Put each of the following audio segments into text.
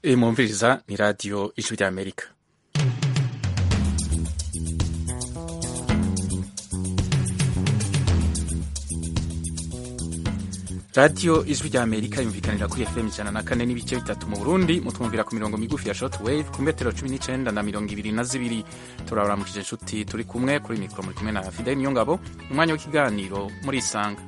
iyi mwumviriza ni radiyo ijwi ry'amerika radiyo ijwi ry'amerika yumvikanira kuri fm ijana na kane n'ibice bitatu mu burundi mutwumvira ku mirongo migufi ya short wave ku metero cumi n'icenda na mirongo ibiri na zibiri turabaramukije inshuti turi kumwe kuri mikoro muri kumwe na fideli niyongabo umwanya w'ikiganiro muri isanga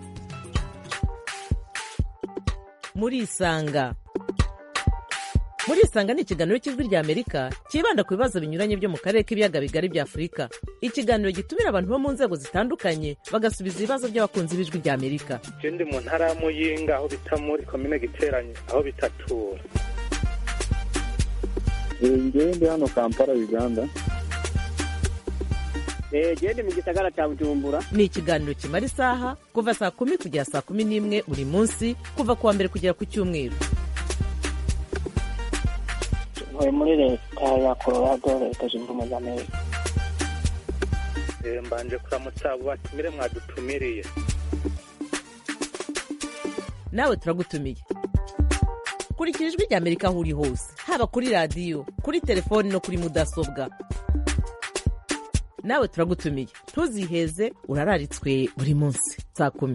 muri isanga muri isanga ni ikiganiro cy'ijwi ry'amerika cyibanda ku bibazo binyuranye byo mu karere k'ibiyaga bigari bya afurika ikiganiro gitumira abantu bo mu nzego zitandukanye bagasubiza ibibazo by'abakunzi b'ijwi ry'amerika ndi mu ntara ya muyinga aho bita muri komine giteranye aho bitatura ngewe ndi hano kampala uganda gende mu gisagara cya bujumbura ni ikiganiro kimara isaha kuva saa kumi kugera saa kumi n'imwe buri munsi kuva ku wa mbere kugera ku cyumweru ntuye muri leta ya colorado leta zunze ubumwe za amerika mbanje kuramutsa abo batumire mwadutumiriye nawe turagutumiye kurikira ijwi ry'amerika aho uri hose haba kuri radiyo kuri telefoni no kuri mudasobwa nawe turagutumiye ntuziheze urararitswe buri munsi saa kumi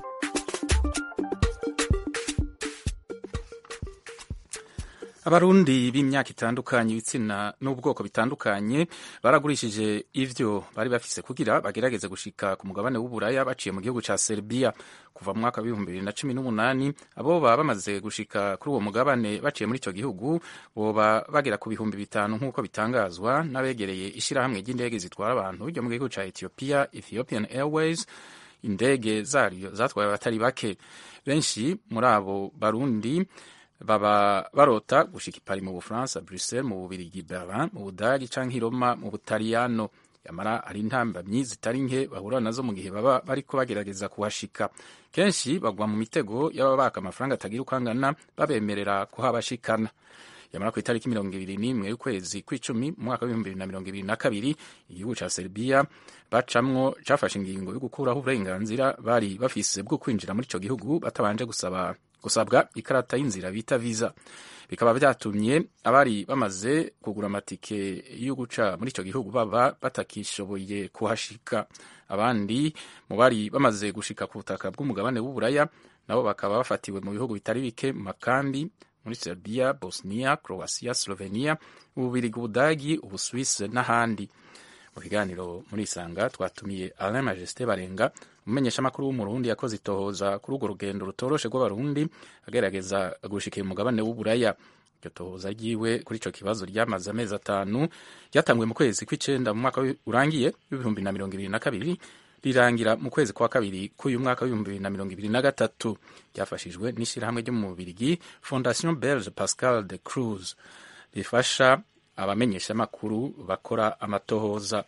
abarundi b'imyaka itandukanye ibitsina n'ubwoko bitandukanye baragurishije ivyo bari bafise kugira bagerageze gushika ku mugabane w'uburaya baciye mu gihugu ca Serbia kuva mu mwaka w'ibihumbi bibiri na cumi n'umunani abo baba bamaze gushika kuri uwo mugabane baciye muri ico gihugu boba bagera ku bihumbi bitanu nk'uko bitangazwa n'abegereye ishirahamwe ry'indege zitwara abantu ryo mu gihugu ca Ethiopia Ethiopian Airways indege zaryo zatwaye abatari bake benshi muri abo barundi baba barota gushika ipari mu bufaransa bruxelles mu bubirigi berlin mu budagi canke roma mu butaliyano yamara hari intambamyi zitari nke bahura nazo mu gihe baba bariko bagerageza kuhashika kenshi bagwa mu mitego y'ababaka amafaranga atagira uko angana babemerera kuhabashikana yamara ku itariki mirongo ibiri n'imwe y'ukwezi kw'icumi mu mwaka w'ibihumbi bibiri na mirongo ibiri na kabiri igihugu ca serbia bacamwo cafashe ingingo yo gukuraho uburenganzira bari bafise bwo kwinjira muri ico gihugu batabanje gusaba gusabwa ikarata y'inzira bita visa bikaba byatumye abari bamaze kugura amatike yo guca muri ico gihugu baba batakishoboye kuhashika abandi mu bari bamaze gushika ku butaka bw'umugabane w'uburaya nabo bakaba bafatiwe mu bihugu bitari bike mu makambi muri Serbia, Bosnia, Croatia, Slovenia, Ububirigi, Ubudagi, Ubuswisi n'ahandi. Mu kiganiro muri Isanga twatumiye Alain Majesté Barenga, umumenyeshamakuru w'umurundi yakoze itohoza kuri urwo rugendo rutoroshe rw'abarundi agerageza gushikira umugabane w'uburaya. Iryo tohoza ryiwe kuri ico kibazo ryamaze amezi atanu ryatanguye mu kwezi kw'icenda mu mwaka urangiye w'ibihumbi na mirongo ibiri na kabiri rirangira mu kwezi kwa kabiri k'uyu mwaka w'ibihumbi bibiri na mirongo ibiri na gatatu ryafashijwe n'ishyirahamwe ryo mu Bubirigi Fondation Belge Pascal de Cruz rifasha abamenyeshamakuru bakora amatohoza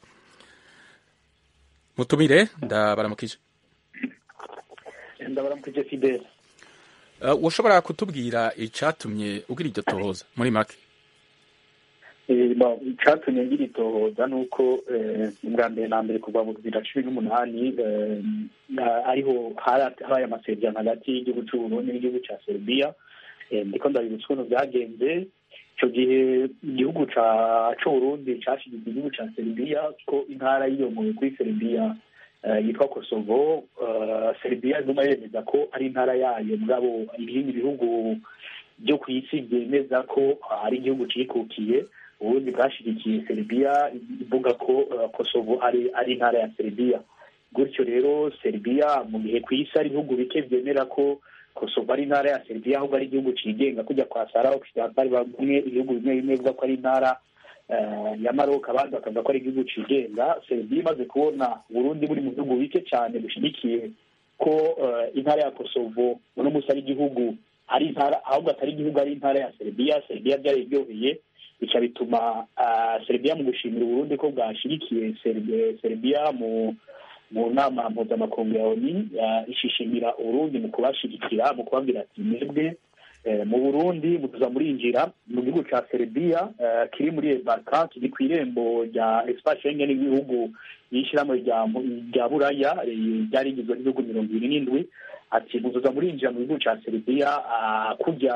mutumire ndabaramukije ndabaramukije fidele uh, ushobora kutubwira icatumye ugira iryo tohoza muri make icyatumye ngira itohoza ni uko ubwa mbere na mbere kuva mu bibiri na cumi n'umunani ariho habaye amasezerano hagati y'igihugu cy'uburundi n'igihugu cya serbia ndiko ndabibutsa ukuntu byagenze icyo gihe igihugu cy'uburundi cyashyigikiye igihugu cya serbia ko intara yiyomoye kuri serbia yitwa kosovo serbia iguma yemeza ko ari intara yayo mugabo ibindi bihugu byo ku isi byemeza ko ari igihugu cyikukiye ubundi bwashyigikiye serbia ivuga ko kosovo ari ari intara ya serbia gutyo rero serbia mu gihe ku isi ari ibihugu bike byemera ko kosovo ari intara ya serbia ahubwo ari igihugu cyigenga kujya kwa sara occidental bamwe ibihugu bimwe bimwe bivuga ko ari intara ya maroc abandi bakavuga ko ari igihugu cyigenga serbia imaze kubona burundi buri mu bihugu bike cyane bushyigikiye ko intara ya kosovo uno munsi ari igihugu ari intara ahubwo atari igihugu ari intara ya serbia serbia byari biryoheye bica bituma serbia mu gushimira uburundi ko bwashyigikiye serbia mu mu nama mpuzamakungu ya oni ishishimira uburundi mu kubashyigikira mu kubabwira ati mwebwe mu burundi mutuza murinjira mu gihugu cya serbia kiri muri ebarka kiri ku irembo rya espace schengen y'ibihugu y'ishyirahamwe rya buraya ryari rigizwe n'ibihugu mirongo ibiri n'indwi ati mutuza murinjira mu gihugu cya serbia kujya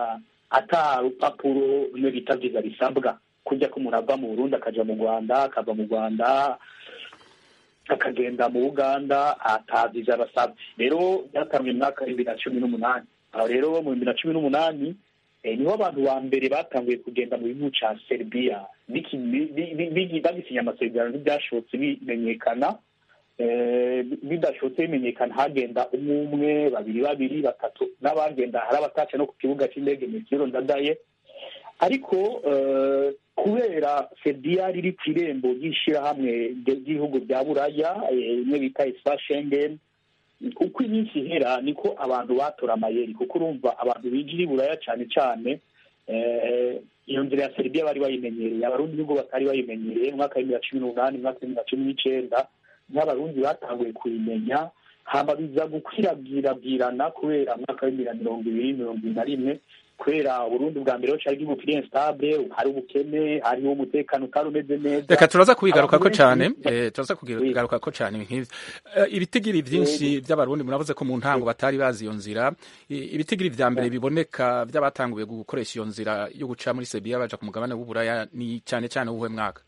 ata rupapuro rumwe bita viza bisabwa kujya ko umuntu ava mu burundi akaja mu rwanda akava mu rwanda akagenda mu uganda ata viza basabwe rero byatanzwe mu mwaka w'ibibiri na cumi n'umunani aho rero mu bibiri na cumi n'umunani eh, niho abantu ba mbere batanguye kugenda mu gihugu ca serbia Biki- bi- bi- bi- bi- bagisinya amasezerano ntibyashobotse bimenyekana Eh, bidashobotse bimenyekana hagenda umwe umwe babiri babiri batatu n'abagenda hari abataca no ku kibuga cy'indege metero ndadaye ariko eh, kubera serbia riri ku irembo ry'ishyirahamwe ry'ibihugu bya buraya eh, imwe bita ispa schengen uko iminsi ihera niko abantu batora amayeri kuko urumva abantu binjira i buraya cyane cyane eh, iyo nzira ya serbia bari bayimenyereye abarundi nubwo batari bayimenyereye mu mwaka w'ibihumbi bibiri na cumi n'umunani mu mwaka w'ibihumbi bibiri na cumi n'icenda n'abarundi batanguye kuyimenya hama biza gukwirabwirabwirana kubera mu mwaka w'ibihumbi bibiri na mirongo ibiri mirongo ibiri na rimwe kubera uburundi bwa mbere ho cari igihugu kiri instable hari ubukene hariho umutekano utari umeze neza reka turaza kubigarukako Abantu cyane benshi- eh, turaza kubigarukako cyane nk'ivyo Eh, ibitigiri vyinshi by'abarundi muravuze ko mu ntango batari bazi iyo nzira I- ibitigiri vya mbere biboneka by'abatanguye gukoresha iyo nzira yo guca muri sebiya baja ku mugabane w'uburaya ni cyane cyane uwuhe mwaka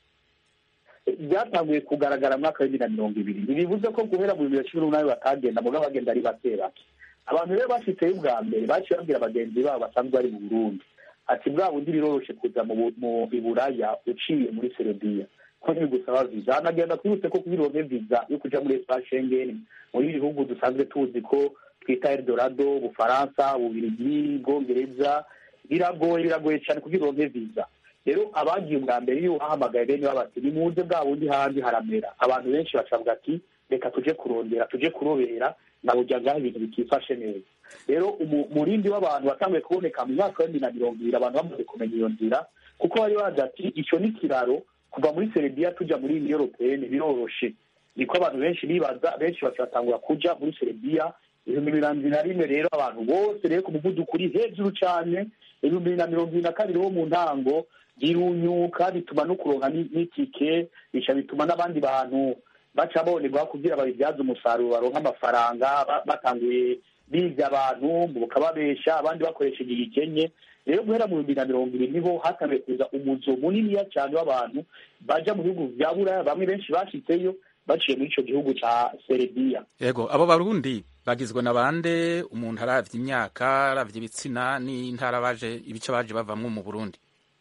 byatanguye kugaragara mu mwaka w'ibiri na mirongo ibiri ntibivuze ko guhera mu bibiri na cumi n'umunani batagenda mugabo bagenda ari bake bake abantu rero bashitseyo ubwa mbere baciye babwira bagenzi babo basanzwe bari mu burundi ati bwa bundi biroroshe kuza mu Bu- mu iburaya uciye muri serebiya ko ntibigusaba viza hanagenda twibutse ko kugira uronke viza yo kuja muri espace schengen muri ibi bihugu dusanzwe tuzi ko twita eldorado ubufaransa ububirigi bwongereza biragoye biragoye cyane kugira uronke viza rero abagiye ubwa mbere iyo ubahamagaye bene babati nimuze bwa bundi handi haramera abantu benshi bacavuga ati reka tuje kurondera tuje kurobera na burya ngaho ibintu bitifashe neza rero umu- umurindi w'abantu watanguye kuboneka mu mwaka wa bibiri na mirongo ibiri abantu bamaze kumenya iyo nzira kuko bari bazi ati icyo ni ikiraro kuva muri serebiya tujya muri uniyo europeyeni biroroshe niko abantu benshi bibaza benshi bakatangura kuja muri serebiya ibihumbi bibiri na mirongo na rimwe rero abantu bose rero ku muvuduko uri hejuru cyane ibihumbi bibiri na mirongo ibiri na kabiri wo mu ntango birunyuka bituma no kuronka ni- n'itike bica bituma n'abandi bantu baca bonerwa kugira babibyaze umusaruro baronka amafaranga ba- batanguye biga abantu bakababesha abandi bakoresheje igikenye rero guhera mu bihumbi na mirongo ibiri niho hatangiye kuza umuzo muniniya cyane w'abantu baja mu bihugu bya buraya bamwe benshi bashitseyo baciye muri ico gihugu ca serebiya yego abo barundi bagizwe na bande umuntu aravye imyaka aravye ibitsina n'intara baje ibice baje bavamwo mu burundi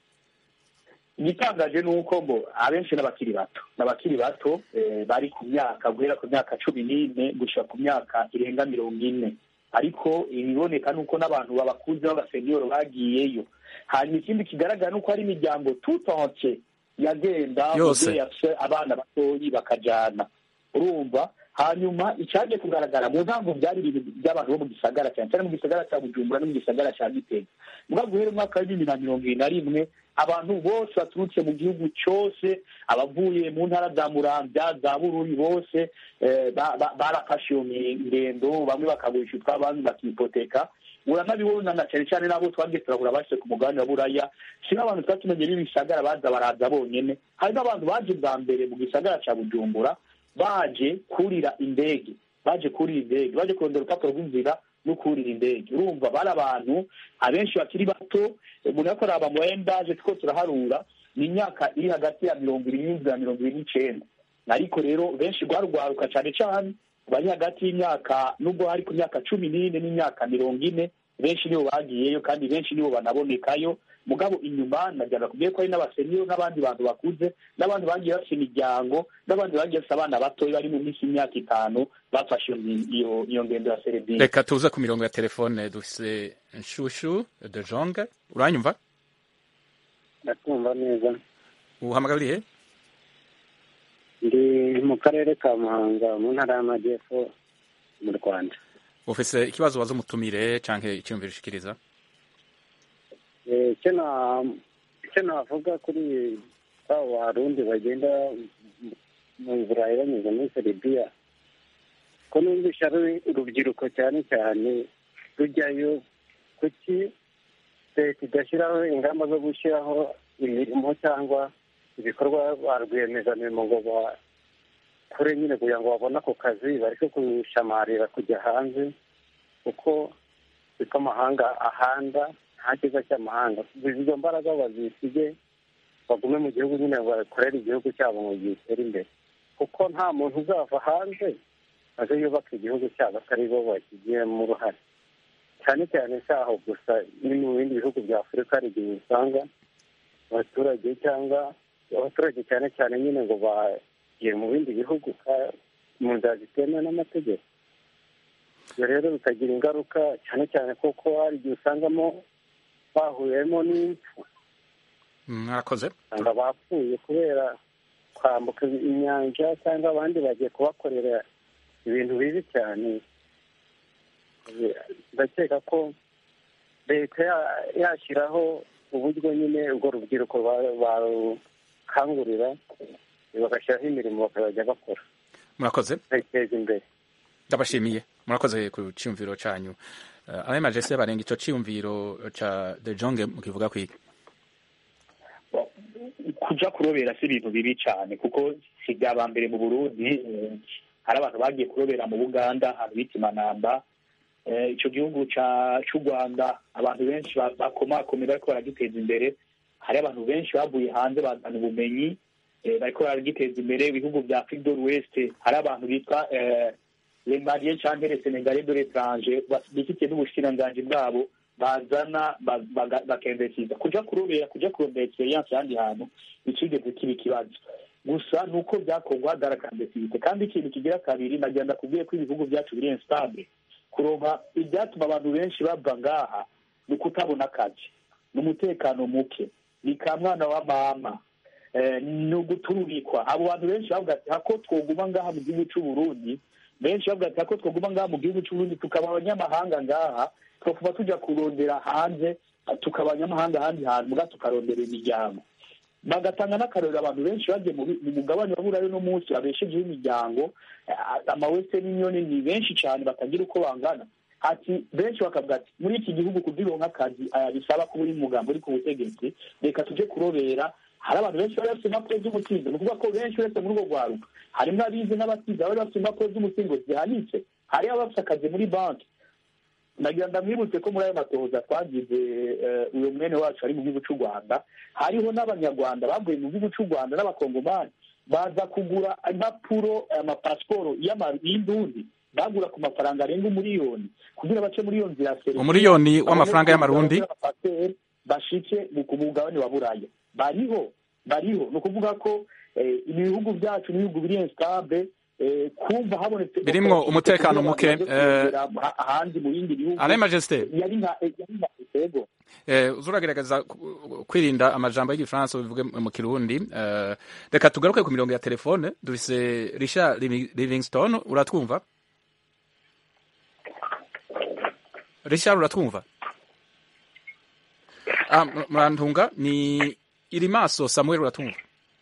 igitangaje ni uko ngo abenshi n'abakiri bato n'abakiri bato eh, bari ku myaka guhera ku myaka cumi n'ine gushika ku myaka irenga mirongo ine ariko ibiboneka ni uko n'abantu babakuze b'abasenyoro bagiyeyo hanyuma ikindi kigaragara ni uko hari imiryango tutonse yagenda Yose. umubyeyi afise abana batoyi bakajana urumva hanyuma icyaje kugaragara mu ntango byari ibintu by'abantu bo mu gisagara cyane cyane mu gisagara cya bujumbura no mu gisagara cya gitega muga guhera umwaka wa bibiri na mirongo ibiri na rimwe abantu bose baturutse mu gihugu cyose abavuye mu ntara za muramvya za bururi bose eh, ba- ba- barafashe iyo ngendo bamwe bakagurisha utwabo abandi bakipoteka uranabibona na cyane cyane n'abo twagiye turahura bashyize ku mugabane wa buraya si n'abantu tuba tumenye b'ibisagara baza baraza bonyene hari n'abantu baje bwa mbere mu gisagara cya bujumbura baje kurira indege baje kurira indege baje kurondera urupapuro rw'inzira no kurira indege urumva bari abantu abenshi bakiri bato umuntu ariko araba mu bayendaje two turaharura ni imyaka iri hagati ya mirongo irindwi na mirongo irindwi n'icenda ariko rero benshi rwarwaruka cyane cyane bari hagati y'imyaka nubwo hari ku myaka cumi n'ine n'imyaka mirongo ine benshi nibo bagiyeyo kandi benshi nibo banabonekayo mugabo inyuma najyaga kubwiye ko hari n'abaseniyo n'abandi bantu bakuze n'abandi bagiye bafite imiryango n'abandi bagiye bafite abana batoya bari mu minsi y'imyaka itanu bafashe iyo- iyo iyo ngendo ya serebiya reka tuze ku mirongo ya telefone dufise nshushu de jonge uranyumva ndakumva neza uhamagariye ndi mu karere ka muhanga mu ntara y'amajyepfo mu rwanda ufise ikibazo waza umutumire canke icyumviro ushikiriza Eh, icyo na- icyo navuga kuri abo barundi bagenda mu- mu burayi banyuze muri seribiya ko numvisha ari urubyiruko cyane cyane rujyayo kuki leta idashyiraho ingamba zo gushyiraho imirimo cyangwa ibikorwa ba rwiyemezamirimo ngo bakore nyine kugira ngo babone ako kazi bareke kushamarira kujya hanze kuko siko amahanga ahanda nta cyiza cy'amahanga izo mbaraga bazisige bagume mu gihugu nyine bakorere igihugu cyabo ngo gitere imbere kuko nta muntu uzava hanze aze yubaka igihugu cyabo atari bo bakigiyemo uruhare cyane cyane si aho gusa ni mu bindi bihugu bya afurika hari igihe usanga abaturage cyangwa abaturage cyane cyane nyine ngo bagiye mu bindi bihugu mu nzira zitemewe n'amategeko ibyo rero bikagira ingaruka cyane cyane kuko hari igihe usangamo bahuriyemo n'impfu mwakoze usanga bapfuye kubera kwambuka inyanja cyangwa abandi bagiye kubakorera ibintu bibi cyane ndakeka ko leta yashyiraho uburyo nyine urwo rubyiruko barukangurira bagashyiraho imirimo bakazajya bakora murakoze bakiteza imbere ndabashimiye murakoze ku cyumviro cyanyu abe majese barenga icyo cyumviro cya de jonge mukivuga kwiga kuja kurobera si ibintu bibi cyane kuko si byaba mbere mu burundi hari abantu bagiye kurobera mu buganda ahantu bita imanamba icyo gihugu cy'u rwanda abantu benshi bakomakomera bariko baragiteza imbere hari abantu benshi bavuye hanze bazana ubumenyi bariko baragiteza imbere ibihugu bya afrique de l'ouest hari abantu bitwa les maliens canke les sénégalais de l'étranger bifitiye n'ubushikiranganji bwabo bazana bakemvesiza kuja kurobera kuja kurondera experience ahandi hantu bicigeze kiba ikibazo gusa ni uko byakorwa hagaragambesibite kandi ikintu kigira kabiri nagenda kubwiye ko ibihugu byacu biri instable kuronka ibyatuma abantu benshi bava ngaha ni ukutabona akazi ni umutekano muke ni ka mwana wa mama ni ugutururikwa abo bantu benshi bavuga ati hako twoguma ngaha mu gihugu cy'u Burundi benshi bavuga ati hako twoguma ngaha mu gihugu cy'u Burundi tukaba abanyamahanga ngaha twakuba tujya kurondera hanze tukaba abanyamahanga ahandi hantu muga tukarondera imiryango bagatanga n'akarorero abantu benshi bagiye mu mugabane wa burayi no munsi babeshejeho imiryango amawestern union ni benshi cyane batagira uko bangana ati benshi bakavuga ati muri iki gihugu kugira uronke akazi bisaba kuba uri mugambo uri ku butegetsi reka tujye kurobera hari abantu benshi bari bafite impapuro z'umutsindo ni ukuvuga ko benshi uretse muri urwo rwaruka harimo abize n'abatize bari bafite impapuro z'umutsindo zihanitse hari abafite akazi muri banki nagira ndamwibutse ko muri ayo matohoza twagize uyu mwene wacu ari mu gihugu cy'u rwanda hariho n'abanyarwanda bavuye mu gihugu cy'u rwanda n'abakongomani baza kugura impapuro amapasiporo y'indundi bagura ku mafaranga arenga umuriyoni kugira bace muri iyo nzira umuriyoni w'amafaranga y'amarundi bashike ku mugabane wa buraya bariho bariho ni ukuvuga ko ibihugu byacu n'ibihugu biri instable kumva habonetse birimwo umutekano muke ahandi mu bindi bihugu ale majesté yari nka yego uzuragerageza kwirinda amajambo y'igifaransa bivuge mu kirundi reka tugaruke ku mirongo ya telefone dufise Richard Livingstone uratwumva Richard uratwumva ah murantunga ni iri maso Samuel uratwumva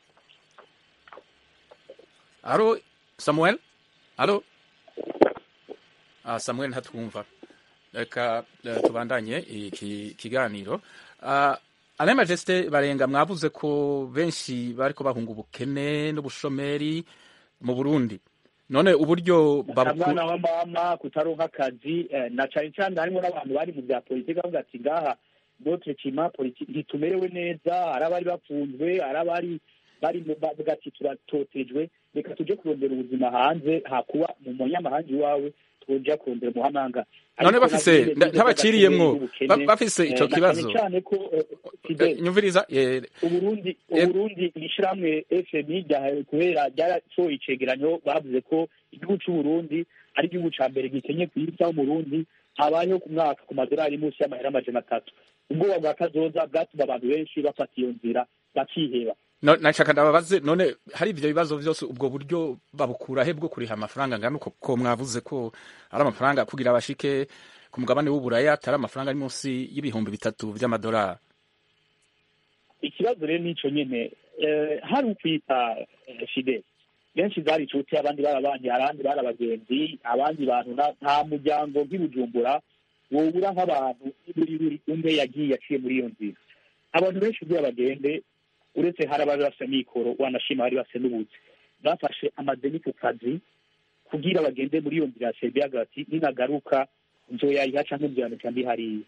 Aro Samuel Alo ah Samuel ntatwumva reka tubandanye iki kiganiro ale majesite barenga mwavuze ko benshi bariko bahunga ubukene n'ubushomeri mu burundi none uburyo mwana wa mama kutaronka akazi na cane cane harimo n'abantu bari mu bya politiki bavuga ati ngaha notre climat politique ntitumerewe neza hari abari bafunzwe hari abari bari bavuga ati turatotejwe reka tuje kurondera ubuzima hanze hakuba mu munyamahanga iwawe twoja kurondera umuhamanga none bafise ntabaciriyemwo bafise ico kibazo cyane ko nyumviriza uburundi uburundi ishiramwe fmi kubera ryarasohoye icegeranyo bavuze ko igihugu c'uburundi ari igihugu ca mbere gikenye ku isi aho umurundi habayeho ku mwaka ku madolari munsi y'amahera amajana atatu ubwoba bwa kazoza bwatuma abantu benshi bafata iyo nzira bakiheba nashaka ndababaze none hari ivyo bibazo vyose ubwo buryo babukura he bwo kuriha amafaranga ngana uko ko mwavuze ko ari amafaranga kugira abashike ku mugabane w'uburaya atari amafaranga ari munsi y'ibihumbi bitatu vy'amadolari ikibazo rero nico nyene hari ukwita fide benshi zari inshuti abandi barabanye abandi bari abagenzi abandi bantu nta muryango nk'ibujumbura wobura nk'abantu buri buri umwe yagiye aciye muri iyo nzira abantu benshi kugira bagende uretse hari abari bafite mikoro wanashima bari bafite n'ubuzi bafashe amadeni ku kazi kugira bagende muri iyo nzira ya serbia hagati ninagaruka nzoyayiha canke nzoyanika ndi hariya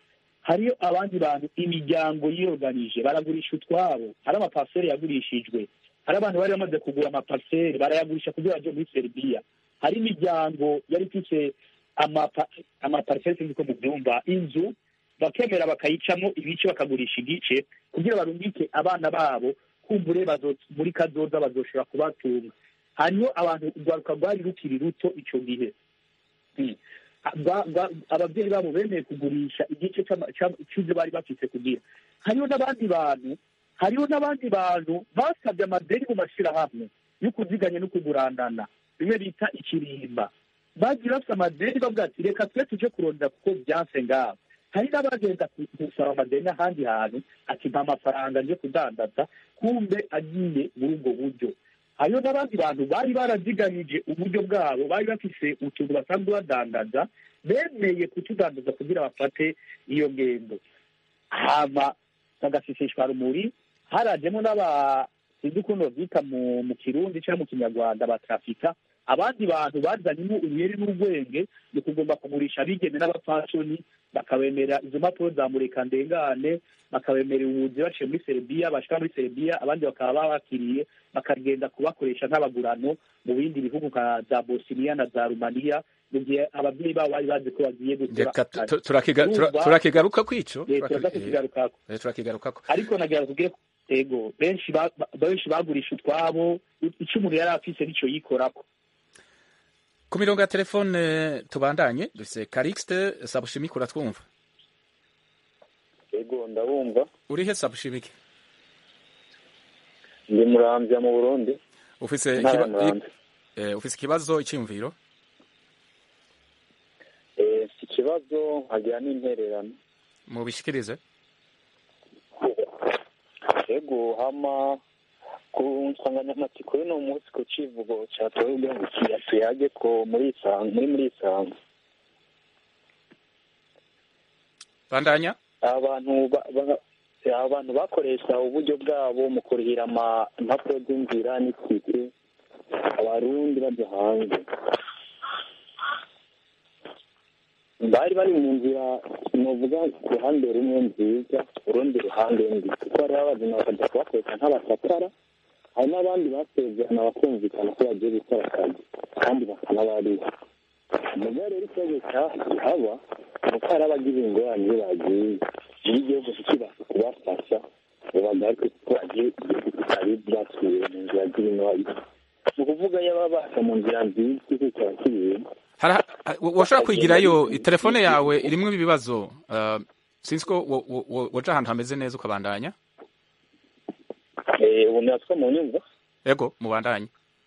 hariyo abandi bantu imiryango yiyoganije baragurisha utwabo hari amaparsele yagurishijwe hari abantu bari bamaze kugura amaparsele barayagurisha kugira baje muri seribiya hari imiryango yari ifise amapa- amaparsele sinzi ko mubyumva inzu bakemera bakayicamo ibice bakagurisha igice kugira barungike abana babo kumbure bazo- muri kazoza bazoshobora kubatunga hariho abantu urwaruka rwari rukiri ruto ico gihe Mm. Ba- ba- ababyeyi babo bemeye kugurisha igice c'ama- c'ama- c'ivyo bari bafise kugira hariho n'abandi bantu hariho n'abandi bantu basabye amadeni mu mashirahamwe yo kuziganya no kugurandana bimwe bita ikirimba bagiye bafite amadeni bavuga ati reka twe tuje kurondera kuko byanse ngaho hari n'abagenda ku- gusaba amadeni ahandi hantu ati mpa amafaranga nje kudandaza kumbe agiye muri ubwo buryo hariho n'abandi bantu bari baraziganije uburyo bwabo bari bafise utuntu basanzwe badandaza bemeye kutudandaza kugira bafate iyo ngendo hama bagasisishwa rumuri harajemo n'aba sinzi ukuntu babyita mu mu kirundi cyangwa mu kinyarwanda batrafika abandi bantu bazanyemo ubuyeri n'ubwenge ni kugomba kugurisha abigeme n'abapfasoni bakabemera izo mpapuro za mureka ndengane bakabemerera ubuzi baciye muri serbia bashika muri serbia abandi bakaba babakiriye bakagenda kubakoresha nk'abagurano mu bindi bihugu nka za bosiniya na za rumaniya mu gihe ababyeyi babo bari bazi ko bagiye gukora reka tu- akazi. tu- turakiga- tura- Urumva, turakigaruka kwico eh, turaza kukigarukako Eh, turakigarukako ariko nagira tubwire ko ego benshi ba- ba- benshi bagurisha utwabo icyo umuntu yari afise nicyo yikorako ku mirongo ya telefone tubandanye dufise karixte sabushimike uratwumva yego ndabumva urihe sabushimike ndi murambya mu burundi ufise ntara ikiba- muramvya eh, ufise ikibazo icyumviro Eh, si ikibazo nkagira n'intererano mubishikirize yego hama ku nsanganyamatsiko y'uno munsi ku civugo catowe kugira ngo kiya tuyage ko muri isanga muri muri isanga bandanya abantu ba- ba- abantu bakoresha uburyo bwabo mu kurihira ama- impapuro z'inzira n'itike abarundi baja hanze bari bari mu nzira novuga uruhande rumwe nziza urundi ruhande mbi kuko hariho abazima bakaja kubakoresha nk'abasakara hari n'abandi basezerana bakumvikana ko bagiye gukora akazi kandi bakanabariha muga rero ikibazo cyahaba ni uko hari abagize ingorane iyo bagiye iyo igihugu kikibasha kubafasha ngo bagaruke kuko bagiye igihugu kitari byasubiye mu nzira z'ibinwayi ni ukuvuga iyo baba basa mu nzira nziza igihugu kiba kibiri Hara- ha- wa- washobora kwigirayo telefone yawe irimwo ibibazo uh, sinzi ko wo- wo- wo- woja ahantu hameze neza ukabandanya Eh, ubu natwe mu nyumva ego mubandanye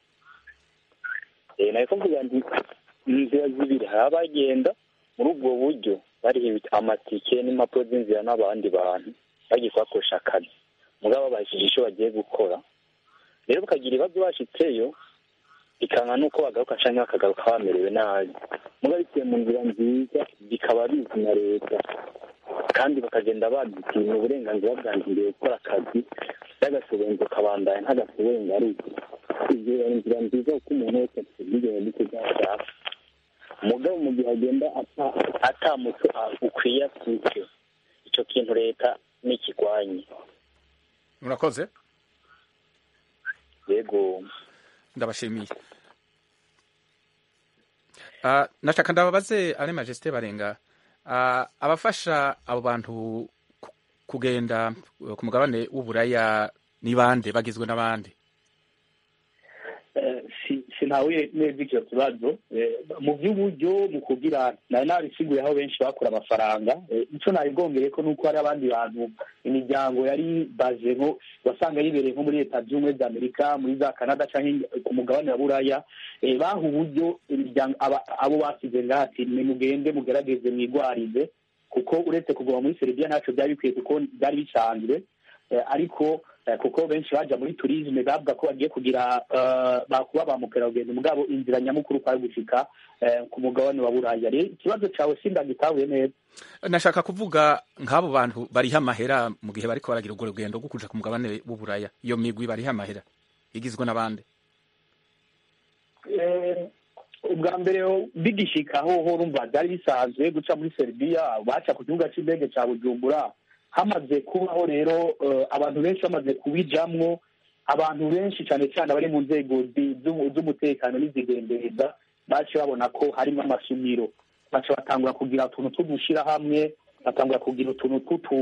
Eh, nari kuvuga nti inzira zibiri hari abagenda muri ubwo buryo bariha amatike n'impapuro z'inzira n'abandi bantu bagiye kubakoresha akazi mugabo babashije icyo bagiye gukora rero bakagira ibibazo bashitseyo bikanga nuko bagaruka canke bakagaruka bamerewe nabi mugabo biciye mu nzira nziza bikaba bizi na leta kandi bakagenda badutinya uburenganzira bwanjye imbere gukora akazi y'agasobenzo kabandanya nk'agasobenzo ari ibyo ni inzira nziza kuko umuntu wese afite ubwigenge bwo kuzashaka mugabo mu gihe agenda ata- atamuco ukwiye afite ico kintu leta nikigwanye murakoze yego ndabashimiye uh, nashaka ndababaze ale majesté barenga uh, abafasha abo bantu ku- kugenda uh, ku mugabane w'uburaya ni bande bagizwe n'abandi Eh, si- sinahuye neza icyo kibazo Eh, mu by'uburyo mu kugira nari nabisiguye aho benshi bakura amafaranga Eh, ico nabigongeye ko nuko hari abandi bantu imiryango yari baje nko wasanga yibereye nko muri leta z'ubumwe za amerika muri za canada canke ku mugabane wa buraya Eh, baha uburyo imiryango aba- abo basize ngaha ati nimugende mugerageze mwigwarize kuko uretse kuguma muri serbia ntaco byari bikwiye kuko byari bisanzwe Eh, ariko eh, kuko benshi baja muri turisme bavuga ko bagiye kugira eh, bakuba ba mukerarugendo mugabo inzira nyamukuru kwari gushika eh, ku mugabane wa buraya rero ikibazo cawe sindagitahuye neza nashaka kuvuga nk'abo bantu bariha amahera mu gihe bariko baragira urwo rugendo rwo kuja ku mugabane w'uburaya iyo migwi bariha amahera igizwe n'abandi Eh, ubwa mbere bigishikaho ho urumva byari bisanzwe guca muri seribiya baca ku kibuga cy'indege cya bujumbura hamaze kubaho rero eh, abantu benshi bamaze kubijamwo abantu benshi cyane cyane abari mu nzego zi- z'umu- z'umutekano n'izigendereza baciye babona ko harimo amasumiro baca batangura kugira utuntu tw'udushirahamwe batangura kugira utuntu tw'utu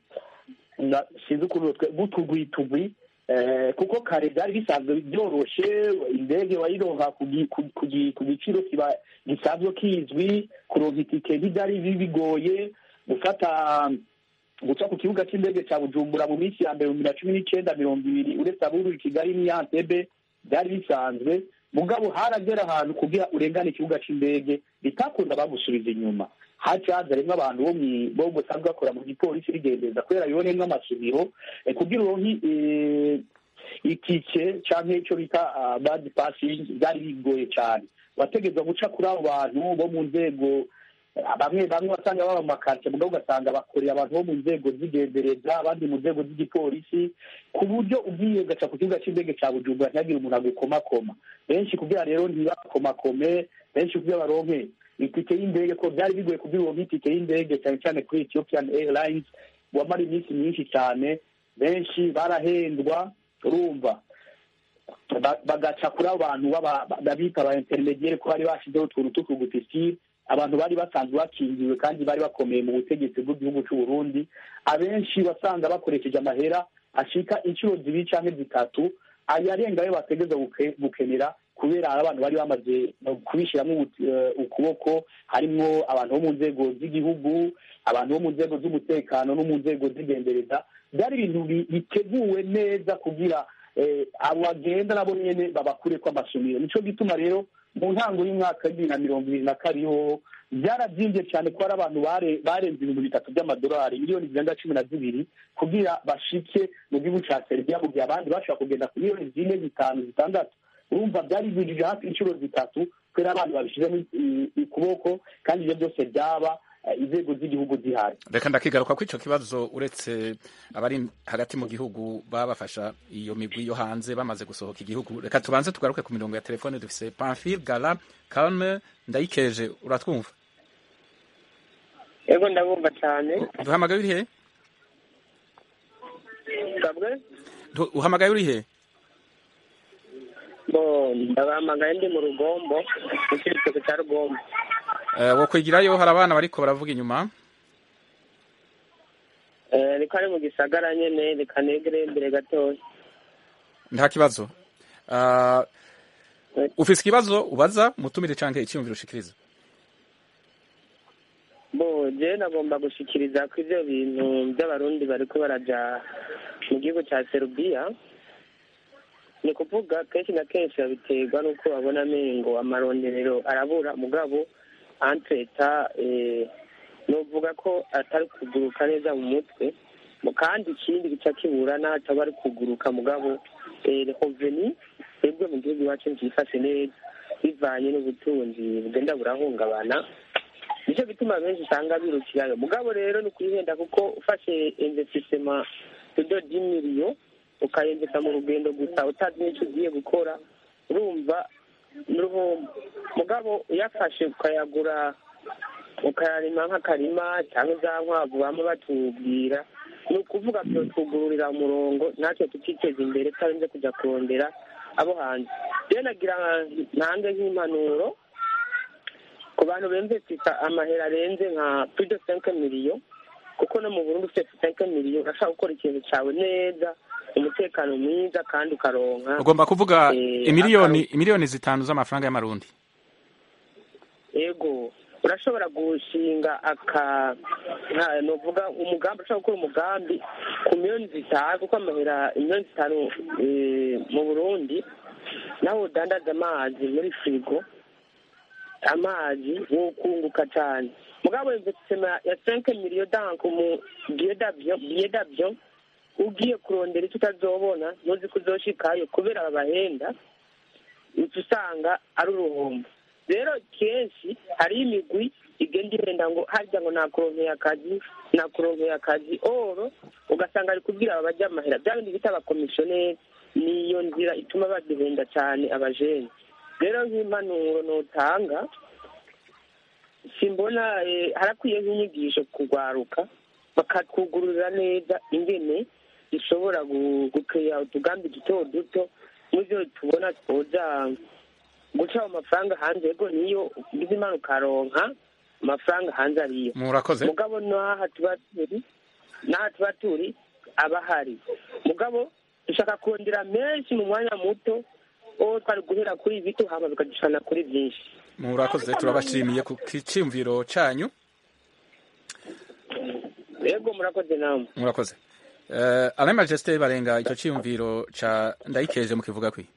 na- sinzi ukuntu twe- b'utugwitugwi eh, kuko kare byari bisanzwe byoroshe indege wayironka ku gi- ku- ku gi- ku giciro kiba gisanzwe kizwi kuronka itike ntibyari bi- bigoye gufata guca ku kibuga cy'indege cya bujumbura mu minsi ya mbere mu bibiri na cumi n'icyenda mirongo ibiri uretse aburi kigali n'iyantebe byari bisanzwe mugabo haragera ahantu kugira urengane ikibuga cy'indege bitakunda bagusubiza inyuma haca haza rimwe abantu bo mwi- bo basanzwe bakora mu gipolisi rigendeza kubera biboneyemo amasomero eh, kugira uronke eh, itike canke ico bita ah, bad passing byari bigoye cyane wategeza guca kuri abo bantu bo mu nzego bamwe bamwe basanga baba mu makaritsiye mugabo ugasanga bakorera abantu bo mu nzego z'igendereza abandi mu nzego z'igipolisi ku buryo ugiye ugaca ku kibuga cy'indege cya bujumbura ntihagire umuntu agukomakoma benshi kugira rero ntibakomakome benshi kugira baronke itike y'indege ko byari bigoye kugira uronke itike y'indege cyane cyane kuri ethiopian airlines wamara iminsi myinshi cyane benshi barahendwa urumva ba- bagaca kuri abo bantu baba- babita ba intermediaire ko bari bashizeho utuntu tw'utugutisire abantu bari basanzwe bakingiwe kandi bari bakomeye mu butegetsi bw'igihugu cy'u Burundi abenshi basanga bakoresheje amahera ashika inshuro zibiri cyangwa zitatu ayarenga ayo bategeza guke- gukenera kubera hari abantu bari bamaze kubishyiramo ubu- eh, ukuboko harimo abantu bo mu nzego z'igihugu abantu bo mu nzego z'umutekano no mu nzego z'igendereza byari ibintu bi- biteguwe neza kugira eh, abo bagenda nabo nyene babakureko amasomero nico gituma rero mu ntango y'umwaka w'ibibiri na mirongo ibiri na kabiri ho byarabyimbye cyane ko hari abantu bare- barenze ibihumbi bitatu by'amadolari miliyoni zirenga cumi na zibiri kugira bashike mu gihugu ca seribiya mu gihe abandi bashobora kugenda ku miliyoni zine zitanu zitandatu urumva byari bigije hafi inshuro zitatu kubera abantu babishizemo i- ukuboko kandi ibyo byose byaba eh, inzego z'igihugu zihari reka ndakigaruka ko icyo kibazo uretse abari hagati mu gihugu baba bafasha iyo migwi yo hanze bamaze gusohoka igihugu reka tubanze tugaruke ku mirongo ya telefone dufise pamphile gala calme ndayikeje uratwumva yego ndabumva cyane duhamagaye uri he kabwe Du- uhamagaye uri he bo ndabahamagaye ndi mu rugombo mu cyiciro cya rugombo Eh, wo kwigirayo hari abana bariko baravuga inyuma Eh, reka ari mu gisagara nyene reka negere imbere gatoya nta kibazo Ah, ufise ikibazo ubaza mutumire canke icyumviro ushikiriza bo je nagomba gushikiriza ko ivyo bintu by'abarundi bariko baraja mu gihugu ca serubiya ni kuvuga kenshi na kenshi babiterwa n'uko babona amengo amaronderero arabura mugabo antreta novuga ko atari kuguruka neza mu mutwe mu kandi ikindi gica kibura n'ataba ari kuguruka mugabo reveni twebwe mu gihugu iwacu ntifashe neza bivanye n'ubutunzi bugenda burahungabana nicyo bituma benshi usanga birukirayo mugabo rero ni ukwihenda kuko ufashe investisema tudo dimiriyo ukayendesa mu rugendo gusa utazi n'icyo ugiye gukora urumva n'uruhombo mugabo uyafashe ukayagura ukayarima nk'akarima cyangwa za nkwavu bama batubwira ni ukuvuga byotwugururira umurongo natwe tukiteza imbere tutarinze kujya kurondera abo hanze rero nagira ntange nk'impanuro ku bantu bemvesisa amahera arenze nka tudo senke miliyo kuko no mu burundi ufite senke miliyo urashaka gukora ikintu cyawe neza umutekano mwiza kandi ukaronka ugomba kuvuga eh, imiliyoni imiliyoni zitanu z'amafaranga y'amarundi ego urashobora gushinga aka nka- novuga umugambi urashobora gukora umugambi ku miliyoni zitanu kuko amahera miliyoni zitanu eh, mu burundi nawe udandaza amazi muri firigo amazi wokunguka cyane mugabo investisema ya senke miliyo danke mu biye davyo biye davyo ugiye kurondera icyo utazobona ntuzi ko uzoshikayo kubera babahenda uca usanga ari uruhombo rero kenshi hariho imigwi igenda ihenda ngo harya ngo nakuronkeye akazi nakuronkeye akazi oro ugasanga ari kubwira aba bajya amahera bya bindi bita abakomisiyoneri niyo nzira ituma baduhenda cyane abajene rero nk'impanuro nutanga simbona eh, harakwiye nk'inyigisho kugwaruka bakatwugururira neza ingene dushobora gu- gukeya utugambi duto duto n'ivyo tubona twoja guca amafaranga hanze yego niyo ugize imana ukaronka amafaranga hanze ariyo murakoze mugabo n'aha tuba turi n'aha tuba turi aba ahari mugabo dushaka kurondera menshi mu mwanya muto uwo twari guhera kuri bito hama bikadushana kuri byinshi murakoze turabashimiye ku kiciyumviro canyu yego murakoze namwe murakoze uh, alain majesté barenga ico ciyumviro ca ndayikeje mu kivuga kwi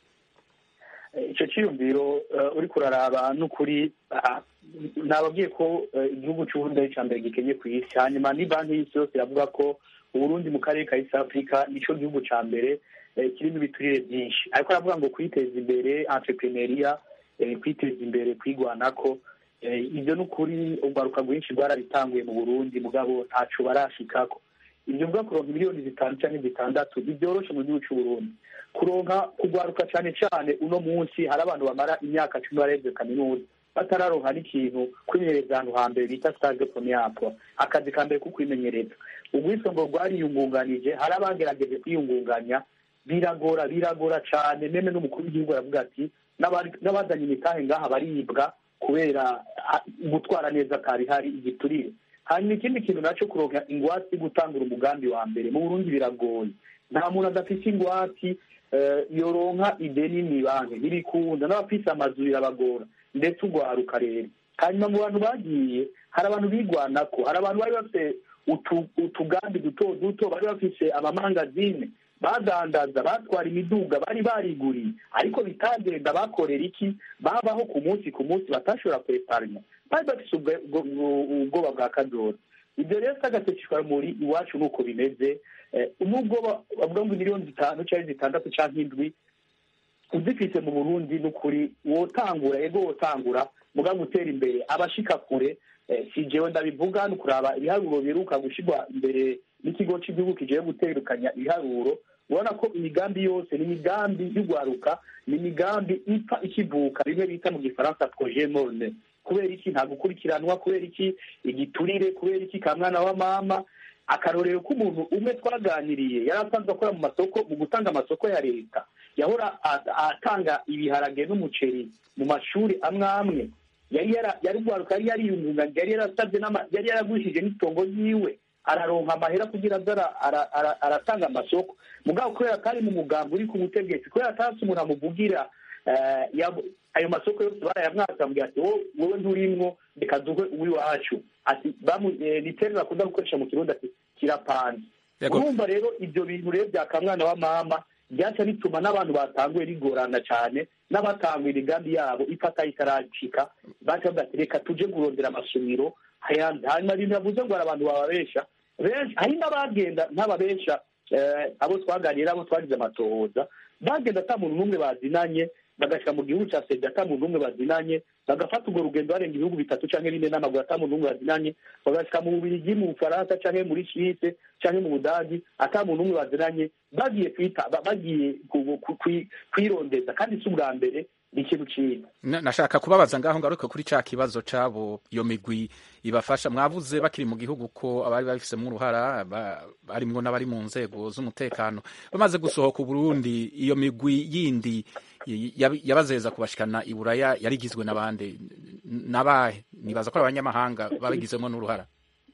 icyo cyiyumviro eh, uriko uraraba n'ukuri ah, nababwiye ko eh, igihugu cy'uburundi ari icya mbere gikenye ku isi hanyuma ni banki y'isi yose iravuga ko uburundi mu karere ka east africa nico gihugu ca mbere eh, kirimo ibiturire byinshi ariko aravuga ngo kwiteza imbere entrepreneuria eh, kwiteza imbere kwigwanako eh, ibyo n'ukuri urwaruka rwinshi rwarabitanguye mu burundi mugabo ntaco barashikako ibyo mvuga kuronka miliyoni zitanu canke zitandatu ntibyoroshe mu gihugu c'uburundi kuronka kugwaruka cane cane uno munsi hari abantu bamara imyaka cumi barevye kaminuza batararonka n'ikintu kwimenyereza ahantu hambere bita stage de premier emploi akazi ka mbere ko kwimenyereza ubwiswe ngo rwariyungunganije hari abagerageje kwiyungunganya biragora biragora cane meme n'umukuru w'igihugu aravuga ati "N'abari- n'abazanye imitahe ngaha baribwa kubera ah, gutwara neza kabihari igiturire hanyuma ikindi kintu naco kuronka ingwate gutangura umugambi wa mbere mu burundi biragoye nta muntu adafite ingwati eh, yoronka ideni mw'ibanki ntibikunda n'abafise amazu birabagora ndetse ugwaruka rero hanyuma mu bantu bagiye hari abantu bigwanako hari abantu bari bafite utu- utugambi duto duto bari bafise amamangazine badandaza batwara imiduga bari bariguriye ariko bitagenda bakorera iki babaho ku munsi ku munsi batashobora kweparanya bari bafise ubwo- ubwo- ubwoba bwa kazoza ibyo rero s'agatekeshwa muri iwacu nuko bimeze Eh, nubwo ba- bavuga ngo miliyoni zitanu cyangwa zitandatu cyangwa indwi uzifise mu burundi n'ukuri wotangura ego wotangura muga gutera imbere abashika kure eh, si jewe ndabivuga ni ukuraba ibiharuro biheruka gushirwa imbere n'ikigo cy'igihugu kigiye guterukanya ibiharuro ubona ko imigambi yose ni imigambi y'ugwaruka ni imigambi ipfa ikivuka bimwe bita mu gifaransa projet morne kubera iki nta gukurikiranwa kubera iki igiturire kubera iki ka mwana wa mama akarorero k'umuntu umwe twaganiriye yari asanzwe akora mu masoko mu gutanga amasoko ya leta yahora a- atanga ibiharage n'umuceri mu mashuri amwe amwe yari yara- yari ugwaruka yari yariyungunganya yari yarasabye n'ama- yari yaragurishije n'itongo ryiwe araronka amahera kugira aze ara- ara- ara- aratanga amasoko mugabo kubera atari mu mugambi uri ku butegetsi kubera atasi umuntu amuvugira eh, yab- ayo masoko yose barayamwaka ambwira ati "Wowe- wowe nturimwo reka duhe uw'iwacu ati bamu- eh, ni terme bakunda gukoresha mu kirundi ati kirapanze Yego. urumva rero ibyo bintu rero bya kamwana wa mama byaca bituma n'abantu batanguye bigorana cyane n'abatanguye imigambi yabo ifata itaracika baca bavuga ati reka tuje kurondera amasomiro hayandi hanyuma ibintu yavuze ngo hari abantu bababesha benshi hari n'abagenda nk'ababesha eh, abo twaganira abo twagize amatohoza bagenda ata muntu n'umwe bazinanye bagashyira mu gihugu cya sida ata muntu n'umwe bazinanye bagafata urwo rugendo barenga ibihugu bitatu cyangwa bine n'amaguru ata muntu n'umwe bazinanye bagashyika mu bubirigi mu bufaransa cyangwa muri suisse cyangwa mu budagi ata muntu n'umwe bazinanye bagiye kwita ba- bagiye ku- ku- kwi- kwirondeza kandi si ubwa mbere ni ikintu cyiza Na- nashaka kubabaza ngaho ngaruka kuri ca kibazo cabo iyo migwi ibafasha mwavuze bakiri mu gihugu ko abari babifisemo uruhara ba- barimwo n'abari mu nzego z'umutekano bamaze gusohoka Burundi iyo migwi yindi y- yab- yabazeza kubashikana i Buraya yarigizwe n'abande nabahe nibaza ko ari abanyamahanga babigizemo n'uruhara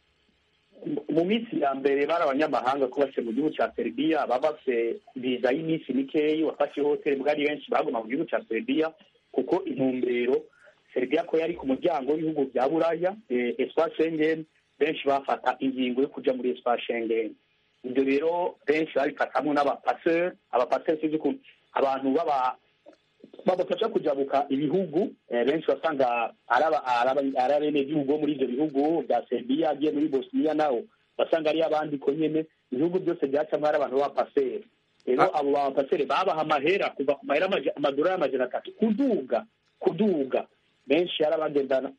mu minsi ya mbere bari abanyamahanga ko base mu gihugu cya Serbia baba bafite viza y'iminsi mikeyi wafashe hoteli bwari benshi baguma mu gihugu cya Serbia kuko intumbero Serbia ko yari ku muryango w'ibihugu bya Buraya eh, espace Schengen benshi bafata ingingo yo kuja muri espace Schengen ibyo rero benshi babifatamwo n'abapaseur abapaseur sinzi ukuntu abantu baba babafasha kujabuka ibihugu eh, benshi basanga ari aba- ari aba- ari abenegihugu bo muri ivyo bihugu bya Serbia agiye muri Bosnia naho basanga ari abandi ko nyene ibihugu byose byacamwo ari abantu b'abapaseri rero Ah. abo bapaseri babaha amahera kuva ku mahera amaja- amadolari amajana atatu kuduga kuduga benshi yari abagendana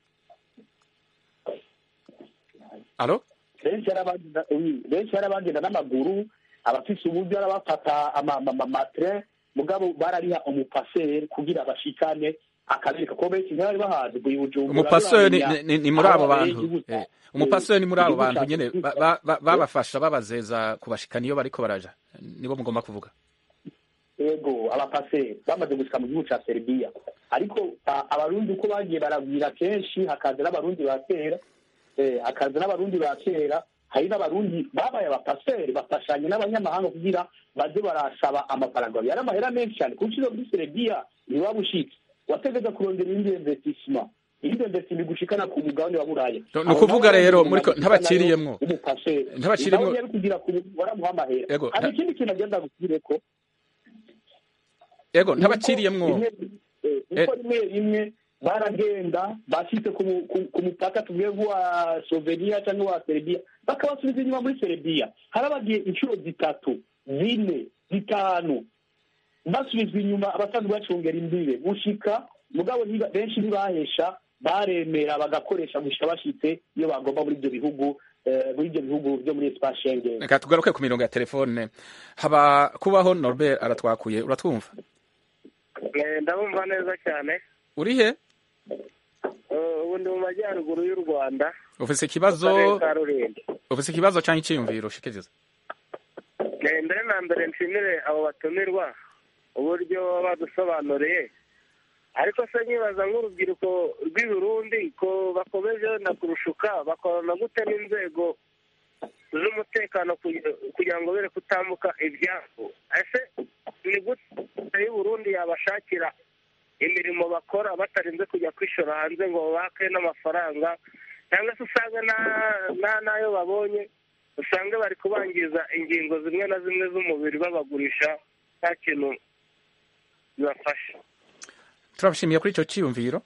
alo benshi yari abagenda oui, benshi yari abagenda n'amaguru abafise uburyo arabafata amatre mugabo barariha umupaseri kugira bashikane akabereka ko benshi ntibari bahazi buri bujumbura umupaseri ni- bamenya ni- ni muri abo aho bantu igihugu Eh, ca- umupaseri ni muri abo igihugu bantu ca nyene Afurika. ba- ba- ba- babafasha babazeza kubashikana iyo bariko baraja nibo mugomba kuvuga yego abapaseri bamaze gushika mu gihugu ca serbia ariko a- abarundi uko bagiye baragwira kenshi hakaza n'abarundi ba kera eh, hakaza n'abarundi ba kera hari n'abarundi babaye abapaseri bafashanye n'abanyamahanga kugira baze barasaba amafaranga yari amahera menshi cyane kuko uciye muri serbia ntiwaba ushitse wategeza kurondera indi investissement indi investissement igushikana ku mugabane wa buraya No- ni ukuvuga rero muri ko- ntabaciriyemwo. umupaseri Ntabaciriyemwo. nawe yari kugira ku waramuha amahera Yego, hari nta- ikindi kintu agenda gusubireko ego ntabaciriyemwo uko rimwe rimwe baragenda bashitse ku mu- ku- ku mupaka tuvuge nk'uwa slovenia cyangwa uwa serbia bakabasubiza inyuma muri serbia harabagiye inshuro zitatu zine zitanu basubizwa inyuma abasanzwe bacungera imbibe gushika mugabo ntiba- benshi ntibahesha baremera bagakoresha gushika bashitse iyo bagomba muri ibyo bihugu eh, muri ibyo bihugu byo muri espace Schengen reka tugaruke ku mirongo ya telefone haba kubaho norbert aratwakuye uratwumva ndabumva neza cyane uri he Eh, ubu ndi mu majyaruguru y'u rwanda ufise mu ikibazo karere ka rulindo ufise ikibazo cyangwa icyiyumviro ushikiriza Eh, mbere na mbere nshimire abo batumirwa uburyo badusobanuriye ariko se nkibaza nk'urubyiruko rw'i Burundi ko bakomeje na kurushuka bakorana gute n'inzego z'umutekano kugi- kugira ngo bere kutambuka ibyabo ese ni gute y'u Burundi yabashakira imirimo bakora batarinze kujya kwishora hanze ngo bake n'amafaranga cyangwa se usanga na- na- n'ayo babonye usange bari kubangiza ingingo zimwe na zimwe z'umubiri babagurisha nta kintu bibafasha turabashimiye kuri icyo cyiyumviro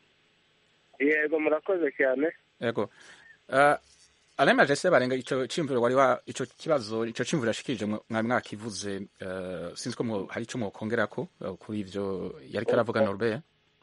yego murakoze cyane yego uh, alain majese barenga ico cyiyumviro wari wa ico kibazo ico cyiyumviro yashikirije mwa- mwari mwakivuze uh, sinzi ko mwo- hari ico mwokongerako uh, kuri ivyo yariko aravuga norbert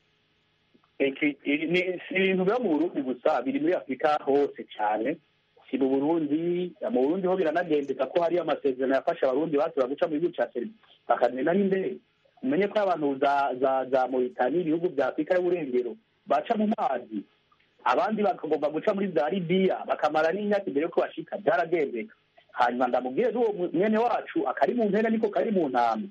Iki- iri- ni- si ibintu biba mu burundi gusa biri muri afurika hose cyane si mu burundi mu burundi ho biranagendeka ko hariyo amasezerano yafasha abarundi basaba guca mu gihugu cya serbia bakagenda n'indege umenye ko abantu za za za moritani ibihugu bya afurika y'uburengero baca mu mazi abandi bakagomba guca muri za libiya bakamara n'imyaka imbere yuko bashika byaragendeka hanyuma ndamubwire n'uwo mu- mwene wacu akari mu mpera niko kari mu ntama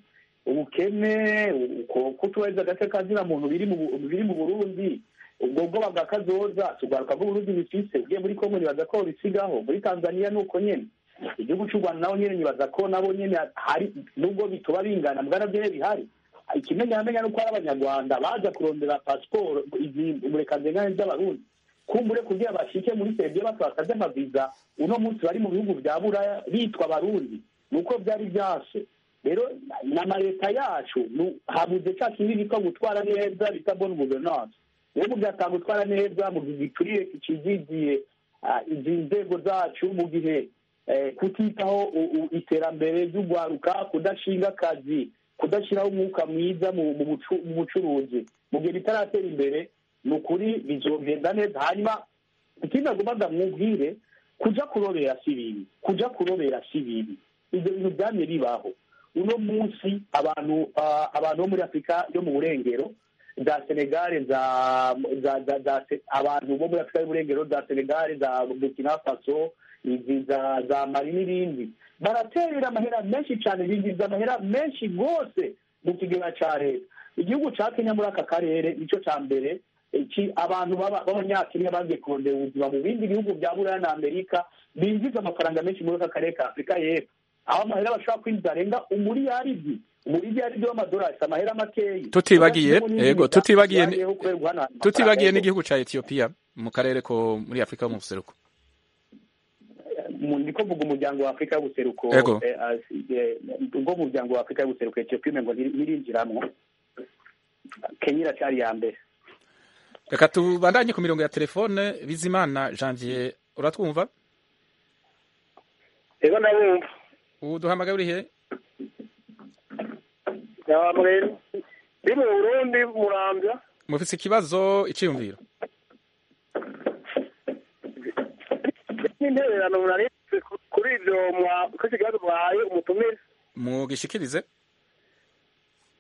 ubukene uko kutubahiriza agace kazina muntu biri mu Bu- biri mu burundi ubwo bwoba bwa kazoza tugaruka bw'uburundi bifise ugiye muri kongo nibaza ko bisigaho muri tanzania ni uko nyene igihugu cy'u rwanda naho nyene nibaza ko nabo nyene hari nubwo bituba bingana mbwa navyo bihari ikimenyamenya nuko ari abanyarwanda baza kurondera pasiporo izi uburekazengane z'abarundi kumbure kugira bashike muri serbia batwakaze amaviza uno munsi bari mu bihugu bya buraya bitwa abarundi nuko byari byase rero n'amaleta yacu nu- habuze ca kindi bitwa gutwara neza bita bonne gouvernance rero mu byatanga gutwara neza mu gihe giturire kizigiye izi nzego zacu mu gihe eh, kutitaho u- u- iterambere ry'ugwaruka kudashinga akazi kudashyiraho umwuka mwiza mu mu bucu- mu bucuruzi mu gihe bitaratera imbere ni ukuri bizogenda neza hanyuma ikindi agomba mwubwire kuja kurobera si bibi kuja kurobera si bibi ibyo bintu byamye bibaho uno munsi abantu ah, abantu bo muri afurika yo mu burengero za senegale za za za za Se- abantu bo muri afurika y'uburengero za senegale za burkina faso izi za za mali n'ibindi baraterera amahera menshi cyane binjiza amahera menshi rwose mu kigega cya leta igihugu cya kenya muri aka karere nicyo cya mbere iki abantu b'aba- b'abanyakenya bagiye kurondera ubuzima mu bindi bihugu bya buraya na amerika binjiza amafaranga menshi muri aka karere ka afurika y'epfo aho amahera bashobora kwinjiza arenga umuriyaridi umuriyaridi w'amadolari si amahera makeyi tutibagiye yego tutibagiye ni- Yagiyeho kubera guhanahana tutibagiye amafaranga. n'igihugu ca Ethiopia mu karere ko muri Afrika yo mu buseruko mu- ndiko mvuga umuryango wa afurika y'ubuseruko Ego. eh, as- eh, ubwo umuryango wa afurika y'ubuseruko etiyopiya umengo ntiri- ntirinjiramwo kenya iracyari iya mbere reka tubandanye ku mirongo ya telefone bizimana janvier uratwumva rero ndabumva ubu duhamagaye uri he yamwe ndi mu burundi murambya mufise ikibazo iciyumviro n'intererano muraritse kuri ibyo mwa- kuri iki kibazo mwahaye umutumire mugishikirize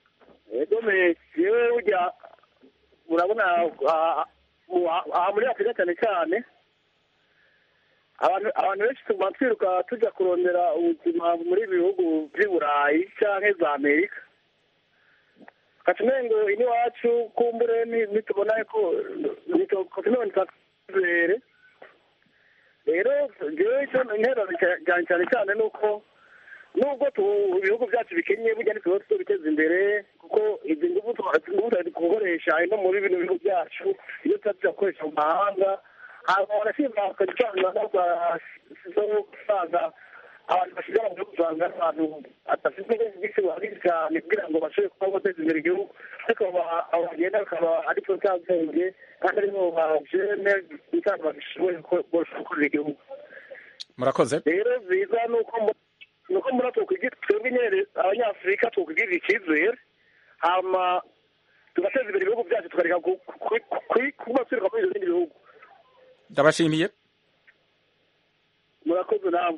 ego me yewe ujya urabona ah, ah, aha muri afurika cyane cyane abantu abantu benshi tuguma twiruka tujya kurondera ubuzima muri ibi bihugu by'i burayi cyangwa za amerika katumengo ini wacu kumbure ni- nitubona ko nitubona twizere rero jewe icyo intero cyane cyane cyane ni uko nubwo tu- ibihugu byacu bikennye burya ntituba tubiteza imbere kuko izi ngufu tuba- ngufu turi gukoresha no muri bino bihugu byacu iyo tuba tujya gukoresha mu mahanga hanyuma barashima bakadutanga zo gusanga abantu basigara mu gihugu usanga ari abantu badafite ubwenge bwinshi buhagije cyane kugira ngo bashobore kuba bateza imbere igihugu ariko aba- abo bagenda bakaba ari cyo cyabwenge kandi aribo bajene bitanga babishoboye gukorera igihugu murakoze rero biza ni uko mu- ni uko muri twokwigira twebwe nyine abanyafurika twokwigirira icyizere hama tugateza imbere ibihugu byacu tukareka ku- ku- ku- kuba twiruka muri ibyo bindi bihugu ndabashimiye murakoze namwe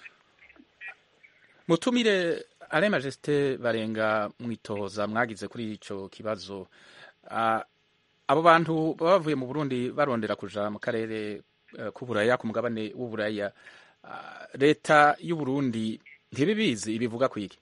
mutumire ale majesite barenga mwitoza mwagize kuri ico kibazo Ah, abo bantu baba bavuye mu burundi barondera kuja mu karere eh, k'uburaya ku mugabane w'uburaya Ah, leta y'uburundi ntibibizi ibivuga kwiki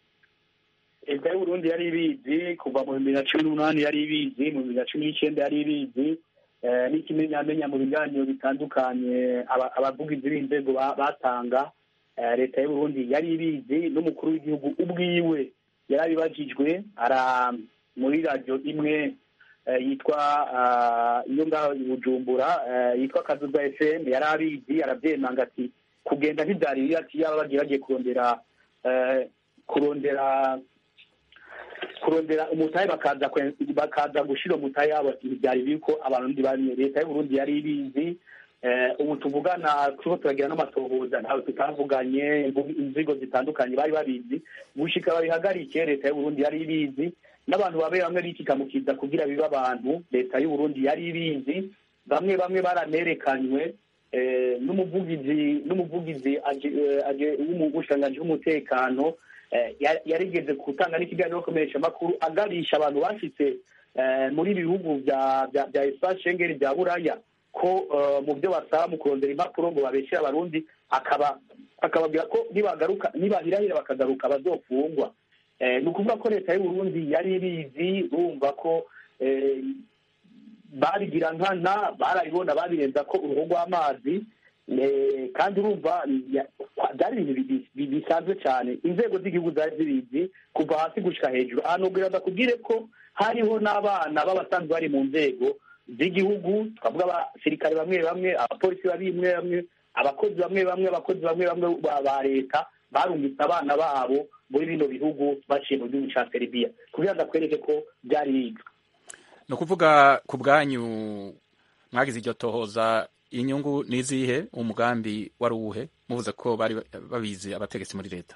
leta y'uburundi yari ibizi kuva mu bibiri na cumi n'umunani yari ibizi mu bibiri na cumi n'icyenda yari ibizi eh, n'ikimenyamenya mu biganiro bitandukanye aba- abavugizi b'inzego ba- batanga eh, leta y'uburundi yari ibizi n'umukuru w'igihugu ubwiwe yarabibajijwe ara muri radiyo imwe eh, yitwa ah, iyo ngaho i bujumbura eh, yitwa kazuza fm yari abizi arabyemanga ati kugenda ntibyari bibi ati yaba bagiye bagiye kurondera eh, kurondera kurondera umutahe bakaza kwe- bakaza gushira umutahe yabo ati ntibyari bibi ko abarundi bamwe leta y'uburundi yari ibizi Eh, ubu tuvugana turiko turagira n'amatohoza ntawe tutavuganye imvugo- inzigo zitandukanye bari babizi gushika babihagarike leta y'uburundi yari ibizi n'abantu babe bamwe bikikamukiza kugira bibe abantu leta y'uburundi yari ibizi bamwe bamwe baranerekanywe eh, n'umuvugizi n'umuvugizi aje- eh, aje- w'umushikiranganji w'umutekano eh, ya- yarigeze gutanga n'ikiganiro komeresha amakuru agabisha abantu bashitse eh, muri ibi bihugu bya bya bya espace Schengen bya buraya ko eh, mu byo basaba mu kurondera impapuro ngo babeshere abarundi akaba akababwira ko nibagaruka nibahirahira bakagaruka bazofungwa Eh, ni ukuvuga ko leta y'uburundi yari ibizi urumva ko eh, babigira nkana barabibona babirenza ko uruhu rw'amazi eh, kandi urumva ya- byari ibintu bi- bi- bisanzwe cyane inzego z'igihugu zari zibizi kuva hasi gushika hejuru ahantu ubwira ndakubwire ko hariho n'abana b'abasanzwe bari mu nzego z'igihugu twavuga abasirikare bamwe bamwe abapolisi bamwe bamwe abakozi bamwe bamwe abakozi bamwe bamwe ba ba leta barungitse abana babo muri bino bihugu baciye mu gihugu ca Serbia kugira ngo akwereke ko byari biga ni ukuvuga ku bwanyu mwagize iryo tohoza inyungu ni izihe umugambi wari uwuhe muvuze ko bari babizi abategetsi muri leta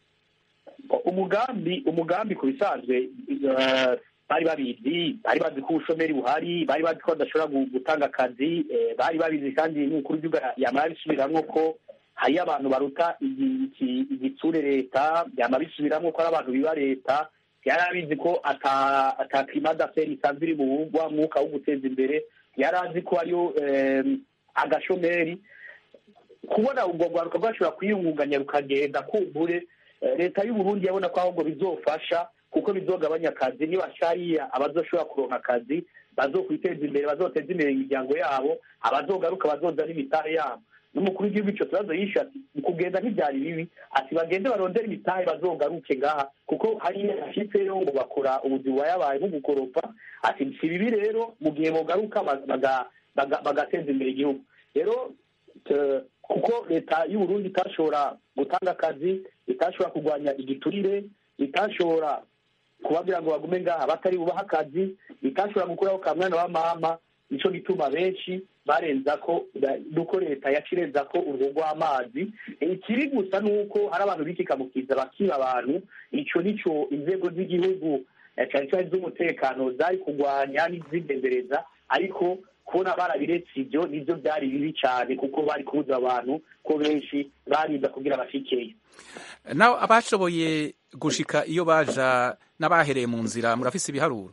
umugambi umugambi ku bisanzwe eh, bari babizi bari bazi ko ubushomeri buhari bari bazi ko badashobora gu- gutanga akazi eh, bari babizi kandi n'umukuru w'igihugu yamara bisubiramwo ko hariyo abantu baruta igi- iki- igitsure leta yama bisubiramwo ko ari abantu biba leta yari abizi ko ata ata climat d'affaires isanzwe iri mu wa mwuka wo guteza imbere yari azi ko hariyo em, agashomeri kubona ubwo rwaruka rwashobora kwiyungunganya rukagenda kumbure eh, leta y'uburundi yabona ko ahubwo bizofasha kuko bizogabanya akazi nibashariya abazoshobora kuronka akazi bazokwiteza imbere bazoteza imbere imiryango yabo abazogaruka bazoza n'imitahe yabo n'umukuru w'igihugu ico kibazo yishe ati kugenda ntibyari bibi ati bagende barondere imitahe bazogaruke ngaha kuko hariya ashitseyo ngo bakora ubuzi bubayabaye nko gukoropa ati si bibi rero mu gihe bogaruka baga- baga- bagateza imbere igihugu rero eh, kuko leta y'uburundi itashobora gutanga akazi itashobora kurwanya igiturire itashobora kubabwira ngo bagume ngaha batari bubaha akazi itashobora gukuraho ka mwana wa mama nico gituma benshi barenza ko nuko leta yacirenza ko uruhu rw'amazi ikiri gusa ni uko hari abantu bikikamukiza bakiba abantu ico nico inzego z'igihugu eh, cane cane z'umutekano zari kurwanya n'izidendereza ariko kubona barabiretse ibyo nibyo byari bibi cyane kuko bari kubuza abantu ko benshi barinda kugira bashikeyo naho abashoboye gushika iyo baja n'abahereye mu nzira murafise ibiharuro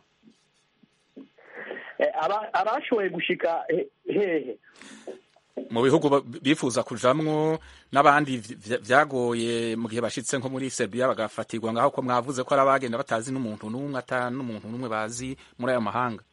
Eh, aba- abashoboye gushika he- hehe mu bihugu ba- bifuza kujamwo n'abandi vy- vyagoye mu gihe bashitse nko muri Serbia bagafatirwa ngaho ko mwavuze ko ari abagenda batazi n'umuntu n'umwe ata n'umuntu n'umwe bazi muri ayo mahanga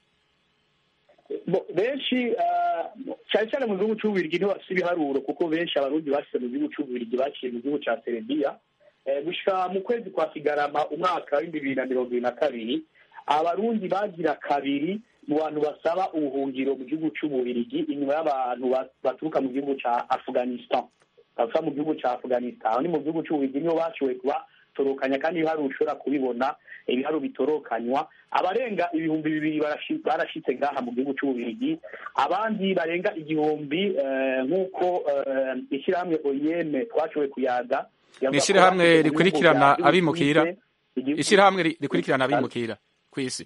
Bo- benshi ah, cyane cyane mu gihugu cy'ububirigi niho bafite ibiharuro kuko benshi abarundi bashyize mu gihugu cy'ububirigi baciye mu gihugu cya serebiya Eh, gushika mu kwezi kwa kigarama umwaka w'ibihumbi bibiri na mirongo ibiri na kabiri abarundi bagira kabiri mu bantu basaba ubuhungiro mu gihugu cy'ububirigi inyuma y'abantu ba- baturuka mu gihugu cya afghanistan bava mu gihugu cya afghanistan aho ni mu gihugu cy'ububirigi niho bashoboye kubatorokanya kandi ibiharuro ushobora kubibona ibiharuro bitorokanywa abarenga ibihumbi bibiri barashi- barashitse ngaha mu gihugu cy'ububirigi abandi barenga igihumbi eh, nk'uko eh, ishyirahamwe oyeme twashoboye kuyaga yavuga ni ko ishirahamwe bashitse mu bihugu rikurikirana bya abimukira Suisse, igihugu- ishirahamwe ri- rikurikirana abimukira kw'isi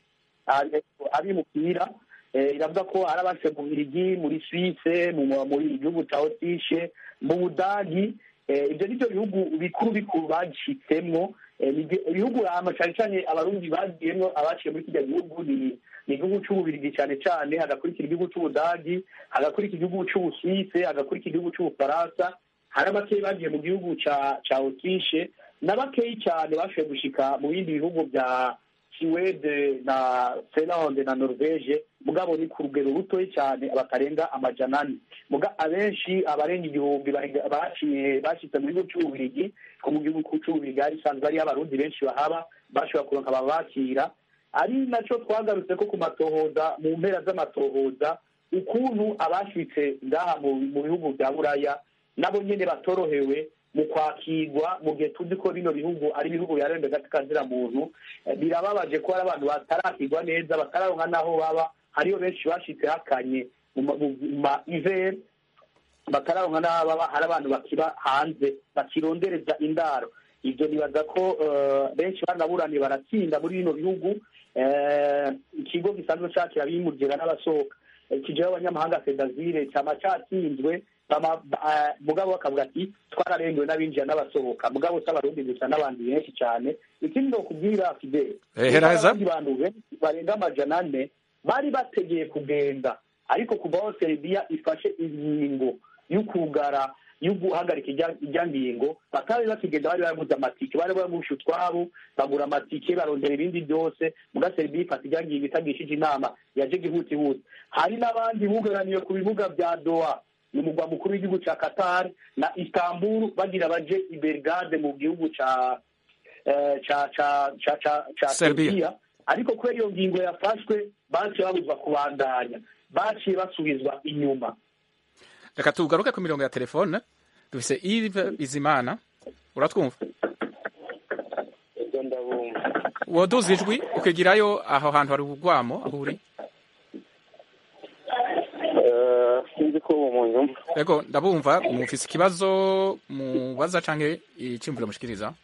abimukira eh, iravuga ko ari abashitse mu Bubiligi muri Suisse mu muri igihugu cya Autriche mu Budagi eh, ibyo nibyo bihugu bikuru bikuru bashitsemwo eh, ni ibyo- ibihugu hama cyane cyane abarundi bagiyemwo abaciye muri kijya gihugu ni ni igihugu cy'ububirigi cyane cyane hagakurikira igihugu cy'ubudagi hagakurikira igihugu cy'ubusuwise hagakurikira igihugu cy'ubufaransa hari abakeyi bagiye mu gihugu cya cya Autriche na bakeyi cyane bashoboye gushika mu bindi bihugu bya Suwede na Finlande na Norvege mugabo ni ku rugero rutoyi cyane batarenga amajana ane muga abenshi abarenga igihumbi barenga- baciye bashitse mu gihugu cy'ububirigi ko mu gihugu cy'ububirigi hari isanzwe hariyo abarundi benshi bahaba bashobora kuronka ababakira ari nacyo twagarutse ko ku matohoza mu mpera z'amatohoza ukuntu abashitse ngaha mu mu bihugu bya buraya nabo nyene batorohewe mu kwakirwa mu gihe tuzi ko bino bihugu ari ibihugu biharanira agati muntu Eh, birababaje ko hari abantu batarakirwa neza batararonka n'aho baba hariyo benshi bashitse hakanye mu ma- mu ma ivere batararonka n'aho baba hari abantu bakiba hanze bakirondereza indaro ibyo nibaza ko eh, benshi banaburaniye baratsinda muri bino bihugu Eh, ikigo gisanzwe cakira abimurira n'abasohoka Eh, kijeho abanyamahanga fedazire cyama catsinzwe bama- ba- eh, mugabo bakavuga ati twararengewe n'abinjira n'abasohoka mugabo si abarundi gusa n'abandi benshi cyane ikindi ni ukubwira fidele Eh, heraheza. abandi bantu benshi barenga amajana ane bari bategeye kugenda ariko kuva aho serbia ifashe ingingo y'ukugara yo guhagarika ijya- ijya ngingo batari bakigenda bari baraguze amatike bari baragusha utwabo bagura amatike barondera ibindi byose muga serbia ifata ijya ngingo itagishije inama yaje gihutihuti hari n'abandi bugaraniye ku bibuga bya doha ni umugwa mukuru w'igihugu cya qatar na istanbul bagira baje i belgrade mu gihugu ca eh, ca ca ca ca ca Serbia. Serbia ariko kubera iyo ngingo yafashwe baciye babuzwa kubandanya baciye basubizwa inyuma reka tugaruke ku mirongo ya telefone dufise Yves Bizimana uratwumva ibyo ndabumva woduza ijwi ukigirayo aho hantu hari ubugwamo aho uri Eh, sinzi ko ubu mu nyumva Ego ndabumva mufise ikibazo mubaza canke icimvuro mushikiriza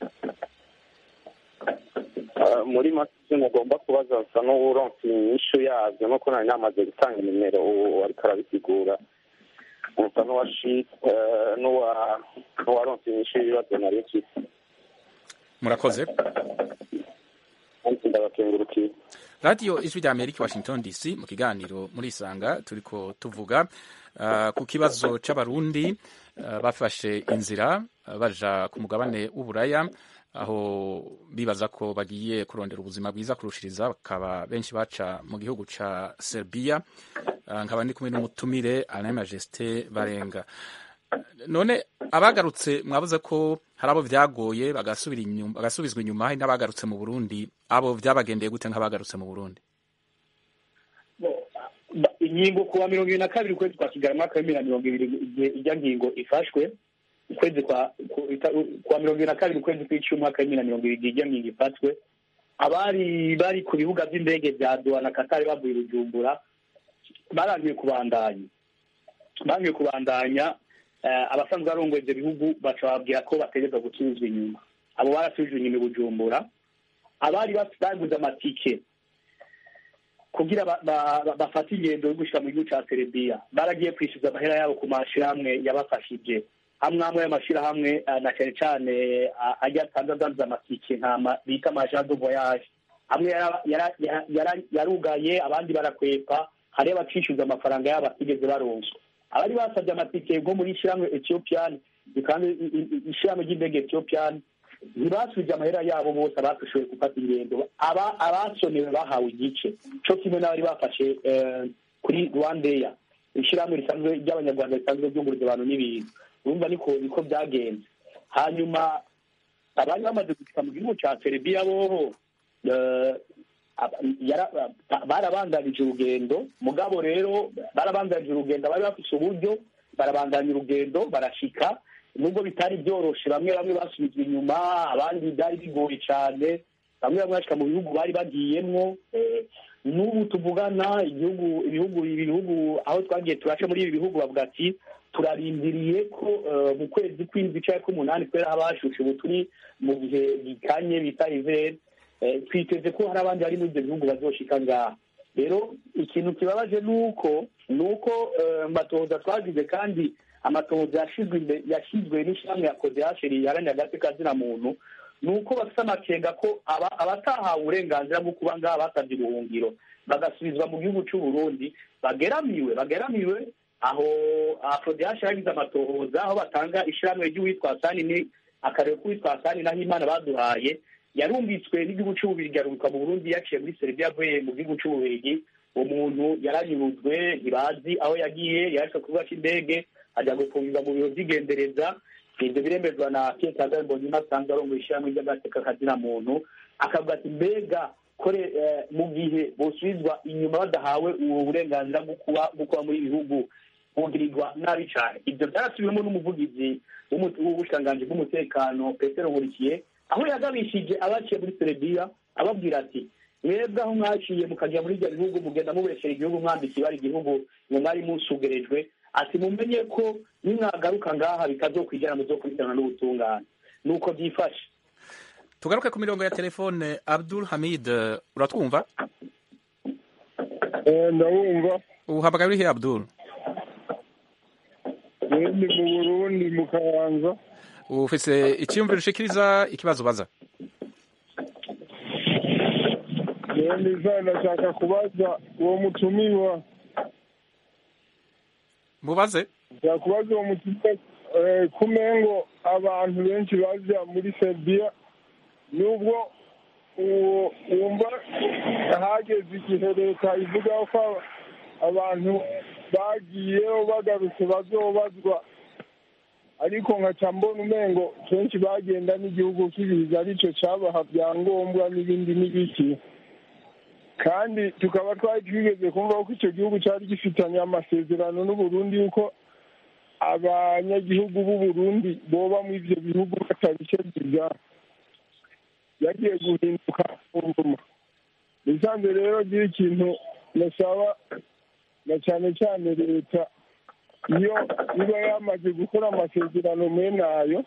Eh, muri make ivyo mugomba kubaza nsa n'uwuronse inyishu yavyo nuko nari namaze gutanga nimero ubu ariko arabisigura nsa n'uwashi eh, n'uwa- n'uwaronse inyishu y'ibibazo nari mfise murakoze kandi ndabakengurukiye radiyo ijwi rya amerika washington dc mu kiganiro muri isanga turiko tuvuga uh, ku kibazo c'abarundi uh, bafashe inzira uh, baja ku mugabane w'uburaya aho bibaza ko bagiye kurondera ubuzima bwiza kurushiriza bakaba benshi baca mu gihugu ca serbia uh, nkaba ndi kumwe n'umutumire alain majesté barenga none abagarutse mwabuze ko hari abo vyagoye bagasubira inyuma bagasubizwa inyuma hari n'abagarutse mu Burundi abo vyabagendeye gute nk'abagarutse mu Burundi Ba- ingingo kuwa mirongo ibiri na kabiri ukwezi kwa kigali mwaka w'ibiri na mirongo ibiri igihe ijya ngingo ifashwe ukwezi kwa ku- ita- kuwa mirongo ibiri na kabiri ukwezi kw'icumi umwaka w'ibiri na mirongo ibiri igihe ijya ngingo ifatwe abari bari ku bibuga by'indege bya doha na katari bavuye i bujumbura barangiye kubandanya barangiye kubandanya eh, abasanzwe barongoye ibyo bihugu baca bababwira ko bategerezwa gusubizwa inyuma abo barasubijwe inyuma i bujumbura abari baf- baguze amatike kugira ba- ba- ba- bafate ingendo yo gushika mu gihugu ca serbia baragiye kwishyuza amahera yabo ku mashirahamwe yabafashije amwe amwe y'amashirahamwe eh, na cane cane ah, ajya atanze adandaza amatike nka ma- bita amagent de voyage amwe yara- yara- yara- yara- yarugaye abandi barakwepa hariyo abacishyuza amafaranga yabo batigeze baronswa abari basabye amatike nko muri ishyirahamwe ethiopian kandi i- i- i- ishyirahamwe ry'indege ethiopian ntibasubije amahera yabo bose abashoboye gufata ingendo aba abasonewe bahawe igice cyo kimwe n'abari bafashe eh, kuri rwandeya ishyirahamwe risanzwe ry'abanyarwanda risanzwe ryunguriza abantu n'ibintu urumva niko niko byagenze hanyuma abari bamaze gushika mu gihugu cya serbia bobo eh, aba- yara- ba- barabandanije urugendo mugabo rero barabandanije urugendo bari bafise uburyo barabandanya urugendo barashika nubwo bitari byoroshe bamwe bamwe basubizwa inyuma abandi byari bigoye cyane bamwe bamwe bashika mu bihugu bari bagiyemwo eh, n'ubu tuvugana igihugu ibihugu ibihugu aho twagiye turaca muri ibi bihugu bavuga ati turarindiriye ko eh, mu kwezi kw'indwi cyangwa k'umunani kubera haba hashushe ubu turi mu gihe gikanye bita ivere Eh, twiteze ko hari abandi bari muri ibyo bihugu bazoshika ngaha rero ikintu kibabaje ni uko ni uko eh, amatohoza twagize kandi amatohoza yashizwe imbe- yashyizwe n'ishyirahamwe ya kodehasheri riharanira agati kazina muntu ni uko bafite amakenga ko aba- abatahawe uburenganzira bwo kuba ngaha basabye ubuhungiro bagasubizwa mu gihugu cy'u Burundi bageramiwe bageramiwe aho afrodehasheri yagize amatohoza aho batanga ishyirahamwe ry'uwitwa sani ni akarere k'uwitwa sani naho imana baduhaye yarumvitswe n'igihugu cy'ububirigi arunguka mu burundi yaciye muri serbia avuye mu gihugu cy'ububirigi uwo muntu yaranyurujwe ntibazi aho yagiye yaje ku kibuga cy'indege ajya gufungirwa mu biro by'igendereza ibyo biremezwa na pierre kagame mbonyuma asanzwe arongoye ishyirahamwe ry'agateka kazina muntu akavuga ati mbega kore eh, mu gihe bosubizwa inyuma badahawe ubu burenganzira bwo kuba bwo kuba muri ibi bihugu bugirirwa nabi cyane ibyo byarasubiwemo n'umuvugizi w'umu- w'ubushikiranganji bw'umutekano petero nkurikiye aho yagabishije abaciye muri serebiya ababwira ati mwebwe aho mwaciye mukajya muri ibyo bihugu mugenda mubeshera igihugu mwambitse ibara igihugu ngo mwari musugerejwe ati mumenye ko nimwagaruka ngaha bikazokwijana muzokurikirana n'ubutungane nuko byifashe tugaruke ku mirongo ya telefone abdul hamid eh, uratwumva ndabumva uhamagaye urihe abdul ndi mu burundi mu kayanza ufise icyiyumviro ushikiriza ikibazo baza ndiza ndashaka kubaza uwo mutumiwa mubaze ndashaka kubaza uwo mutumiwa eh, kumengo abantu benshi baja muri serbia nubwo uwo wumva hageze igihe leta ivuga ko abantu bagiyeho bagarutse bazobazwa ariko nkaca mbona umengo kenshi bagenda n'igihugu kibiza arico cabaha vyangombwa n'ibindi n'ibiki kandi tukaba twari twigeze kumva ko icyo gihugu cyari gifitanye amasezerano n'uburundi yuko abanyagihugu b'uburundi boba mu ivyo bihugu batabikebyiza yagiye guhinduka nguma nisanze rero gira ikintu nasaba na cyane cyane leta iyo iba yamaze gukora amasezerano mwene ayo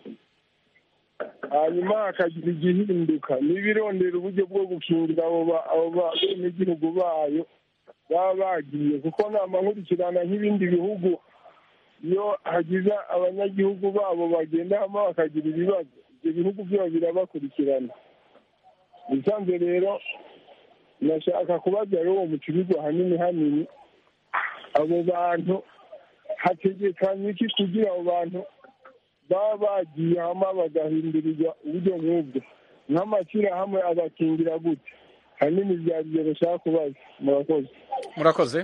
hanyuma hakagira igihinduka n'ibirondera uburyo bwo gukingira abo ba- abo benegihugu bayo baba bagiye kuko nama nkurikirana nk'ibindi bihugu iyo hagize abanyagihugu babo bagenda hamwe bakagira ibibazo ibyo bihugu byabo birabakurikirana bisanzwe rero nashaka kubaza rero uwo mucuruzwa hanini hanini abo bantu hategekanye iki kugira abo bantu baba bagiye hamwe bagahindurirwa uburyo nk'ubwo nk'amashyirahamwe abakingira gute hanini byari ibyo bashaka kubaza murakoze murakoze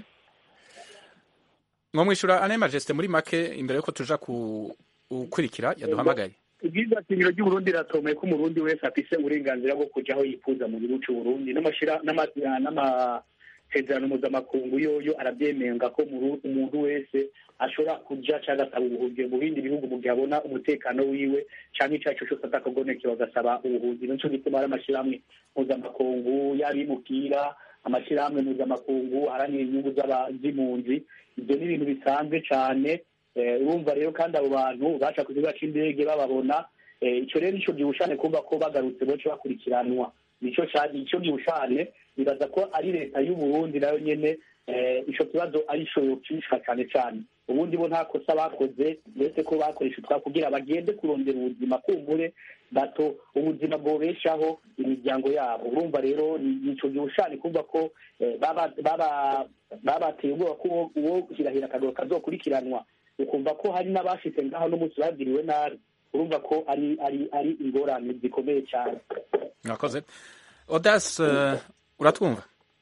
mwamwishyura ane majesite muri make imbere y'uko tuja ku ukurikira yaduhamagaye ibyiza shingiro ry'uburundi riratomeye ko umurundi wese afise uburenganzira bwo kuja aho yifuza mu gihugu c'uburundi n'amashira- n'ama- n'amasezerano mpuzamakungu yoyo arabyemenga ko muru- umuntu wese ashobora kuja canke agasaba ubuhungiro mu bindi bihugu mu gihe abona umutekano wiwe canke ico arico cose atakagonekewe agasaba ubuhungiro nico gituma hari amashirahamwe mpuzamakungu y'abimukira amashirahamwe mpuzamakungu aharanira inyungu z'aba- z'impunzi ibyo ni ibintu bisanzwe cane Eh, urumva rero kandi abo bantu baca ku kibuga c'indege bababona eh, ico rero nico gihushane kumva ko bagarutse boce bakurikiranwa nico ca- nico gihushane bibaza ko ari leta y'uburundi nayo nyene eh, ico kibazo arico yocishwa cane cane ubundi bo nta kosa bakoze uretse ko bakoresha utwabo kugira bagende kurondera ubuzima kumbure bato ubuzima bwobeshaho imiryango yabo urumva rero ni ico gihe ushani kumva ko eh, baba- baba- babateye ubwoba ko uwo- uwo hirahira akagoro kazokurikiranwa ukumva ko hari n'abashitse ngaho n'umunsi bagiriwe nabi urumva ko ari ari ari ingorane zikomeye cyane mwakoze odas eh, uratwumva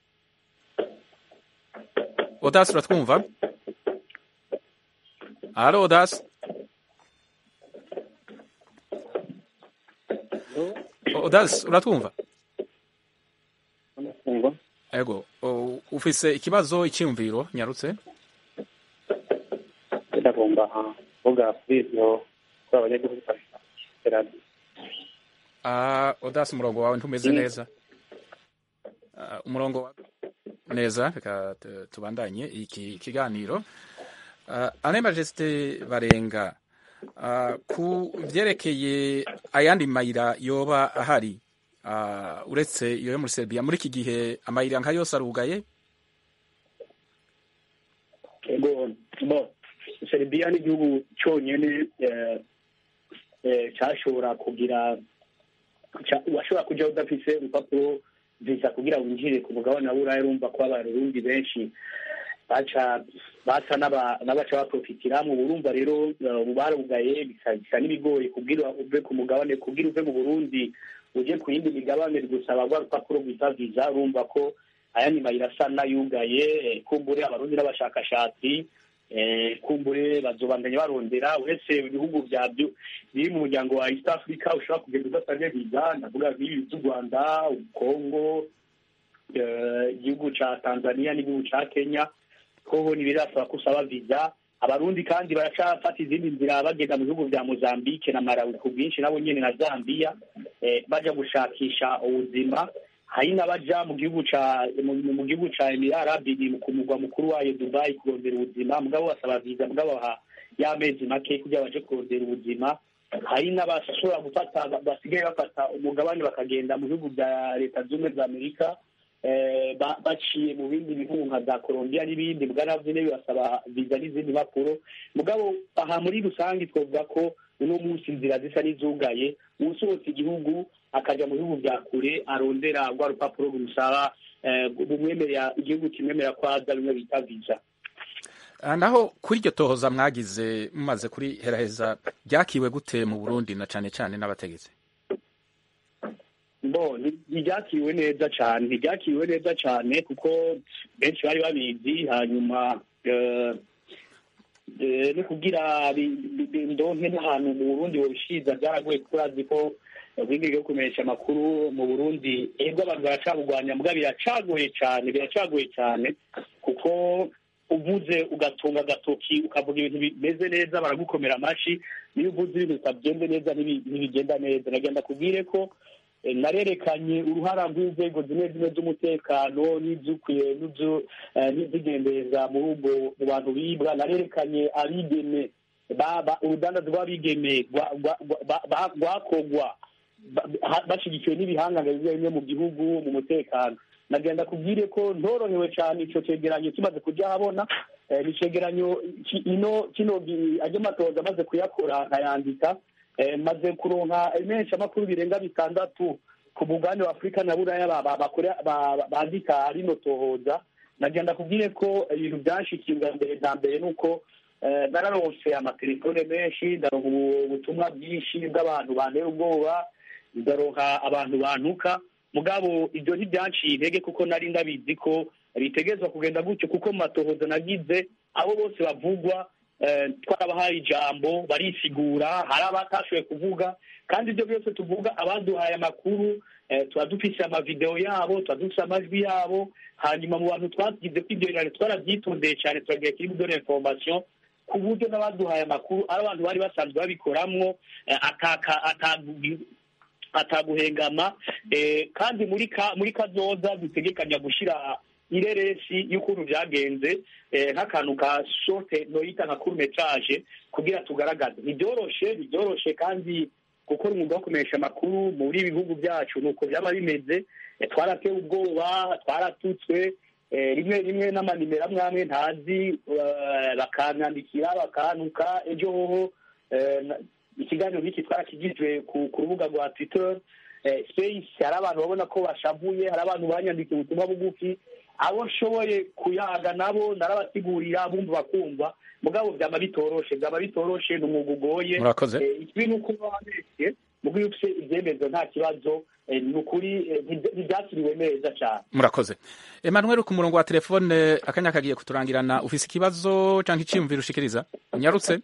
odas uratwumva halo odas odas uratwumva ego o- ufise ikibazo icyumviro nyarutse ndagomba kuvuga kuri ivyo kuri abanyagihugu bafite Ah, odas umurongo wawe ntumeze Mm. neza Ah, umurongo wa neza reka tu- tubandanye iki kiganiro uh, ane majesite barenga ah, ku vyerekeye ayandi mayira yoba ahari ah, uretse iyo yo muri Serbia muri iki gihe amayira nka yose arugaye ego bo serbia ni igihugu cyonyine eh, eh, cyashobora kugira ca- washobora kujya udafise urupapuro visa kugira winjire ku mugabane wa buraya urumva ko abarundi benshi baca basa n'aba- n'abaca baprofitiramwo urumva rero eh, ubu barugaye bisa bisa n'ibigoye kubwira uve ku mugabane kubwira uve mu burundi uje ku yindi migabane gusaba rwa rupapuro rwita visa urumva ko ayandi mayira asa n'ayugaye eh, kumbure abarundi n'abashakashatsi eh, kumbure bazobandanya barondera uretse ibihugu bya byo biri mu muryango wa east africa ushobora kugenda udasabye viza ndavuga nk'ibi by'u rwanda congo eh, igihugu ca tanzania n'igihugu ca kenya hoho ntibirasaba ko usaba viza abarundi kandi baracafata izindi nzira bagenda mu bihugu vya mozambique na malawi ku bwinshi nabo nyene na zambia eh, baja gushakisha ubuzima hari n'abaja mu gihugu ca mu, mu gihugu ca emirati arabini ku mugwa mukuru wayo dubai kurondera ubuzima mugabo basaba viza mugabo ha y'amezi make kugira baje kurondera ubuzima hari n'abashobora gufata basigaye bafata umugabane bakagenda mu bihugu bya leta z'ubumwe za amerika eh, ba- baciye mu bindi bihugu nka za colombia n'ibindi bwa navyo nyene bibasaba viza n'izindi mpapuro mugabo aha muri rusange twavuga ko uno munsi inzira zisa n'izugaye usohotse igihugu akaja mu bihugu vya kure arondera rwa rupapuro rumusaba eh, bumwemerera igihugu kimwemerera ko aza bimwe bita viza Ah, naho kuri iryo tohoza mwagize mumaze kuri heraheza ryakiwe gute mu Burundi na cane cane n'abategetsi bo ni- ntiryakiriwe neza cyane ntiryakiriwe neza cyane kuko benshi bari babizi hanyuma eh, eh, no kugira bi- bi- bi- ndonke n'ahantu mu burundi bobishiza byaragoye kuko urazi ko ubwigenge bwo kumenyesha amakuru mu burundi ego abantu baracabugwanya mbwa biracagoye cyane biracagoye cyane kuko uvuze ugatunga agatoki ukavuga ibintu bimeze neza baragukomera amashi niyo uvuze ibintu bitagenze neza ntibi- ntibigenda neza nagenda kubwire ko eh, narerekanye uruhara rw'inzego zimwe zimwe z'umutekano n'izukwiye n'izu- eh, n'izigendeza muri ubwo mu bantu bibwa narerekanye abigeme ba- ba- urudandazo rw'abigeme rwa- rwa- rwa- ba- rwakogwa ba- ha- bashyigikiwe n'ibihangane bimwe bimwe mu gihugu mu mutekano nagenda kubwire ko ntorohewe cyane icyo cyegeranyo kimaze kujya ahabona eh, ni icyegeranyo ki- ino kino gi- ajya amatoza amaze kuyakora nkayandika eh, maze kuronka menshi amakuru birenga bitandatu ku mugabane wa afurika na buraya ba- ba- bakora- ba- ba- bandika rino tohoza nagenda kubwire ko ibintu byanshikiye ubwa mbere na mbere ni uko eh, nararonse amatelefone menshi ndaronka ubu- ubutumwa bwinshi bw'abantu bantera ubwoba ndaronka abantu bantuka mugabo ibyo ntibyanciye intege kuko nari ndabizi ko bitegerezwa kugenda gutyo kuko mu matohoza nagize abo bose bavugwa eh, twarabahaye ijambo barisigura hari abatashoboye kuvuga kandi ibyo byose tuvuga abaduhaye amakuru eh, tuba dufise amavideo yabo tuba dufise amajwi yabo hanyuma mu bantu twagize ko ibyo birori twarabyitondeye cyane turagiye kuri bidore information ku buryo n'abaduhaye amakuru ari abantu bari basanzwe babikoramwo eh, ataka atagu- ataguhengama eh, kandi muri ka muri kazoza dutegekanya gushira ireresi y'ukuntu byagenze eh, nk'akantu ka shorte noyita nka court metrage kugira tugaragaze ntibyoroshe ntibyoroshe kandi gukora umwuga wo kumenyesha amakuru muri ibi bihugu byacu nuko byaba bimeze eh, twaratewe ubwoba twaratutswe eh, rimwe rimwe n'amanimero amwe amwe ntazi eh, bakanyandikira bakantuka ejo hoho eh, na- ikiganiro nk'iki twarakigijwe ku ku rubuga rwa twitter eh, space hari abantu babona ko bashavuye hari abantu banyandikiye ubutumwa bugufi abo nshoboye kuyaga nabo narabasigurira bumva bakumva mugabo byaba bitoroshe byaba bitoroshe ni umwuga ugoye Murakoze. Eh, ikibi ni uko uba wabeshye mugo iyo ufite ibyemezo nta kibazo eh, ni ukuri eh, ntibya- ntibyakiriwe neza cyane murakoze emmanuel ku murongo wa telefone akanya kagiye kuturangirana ufise ikibazo canke iciyumviro ushikiriza unyarutse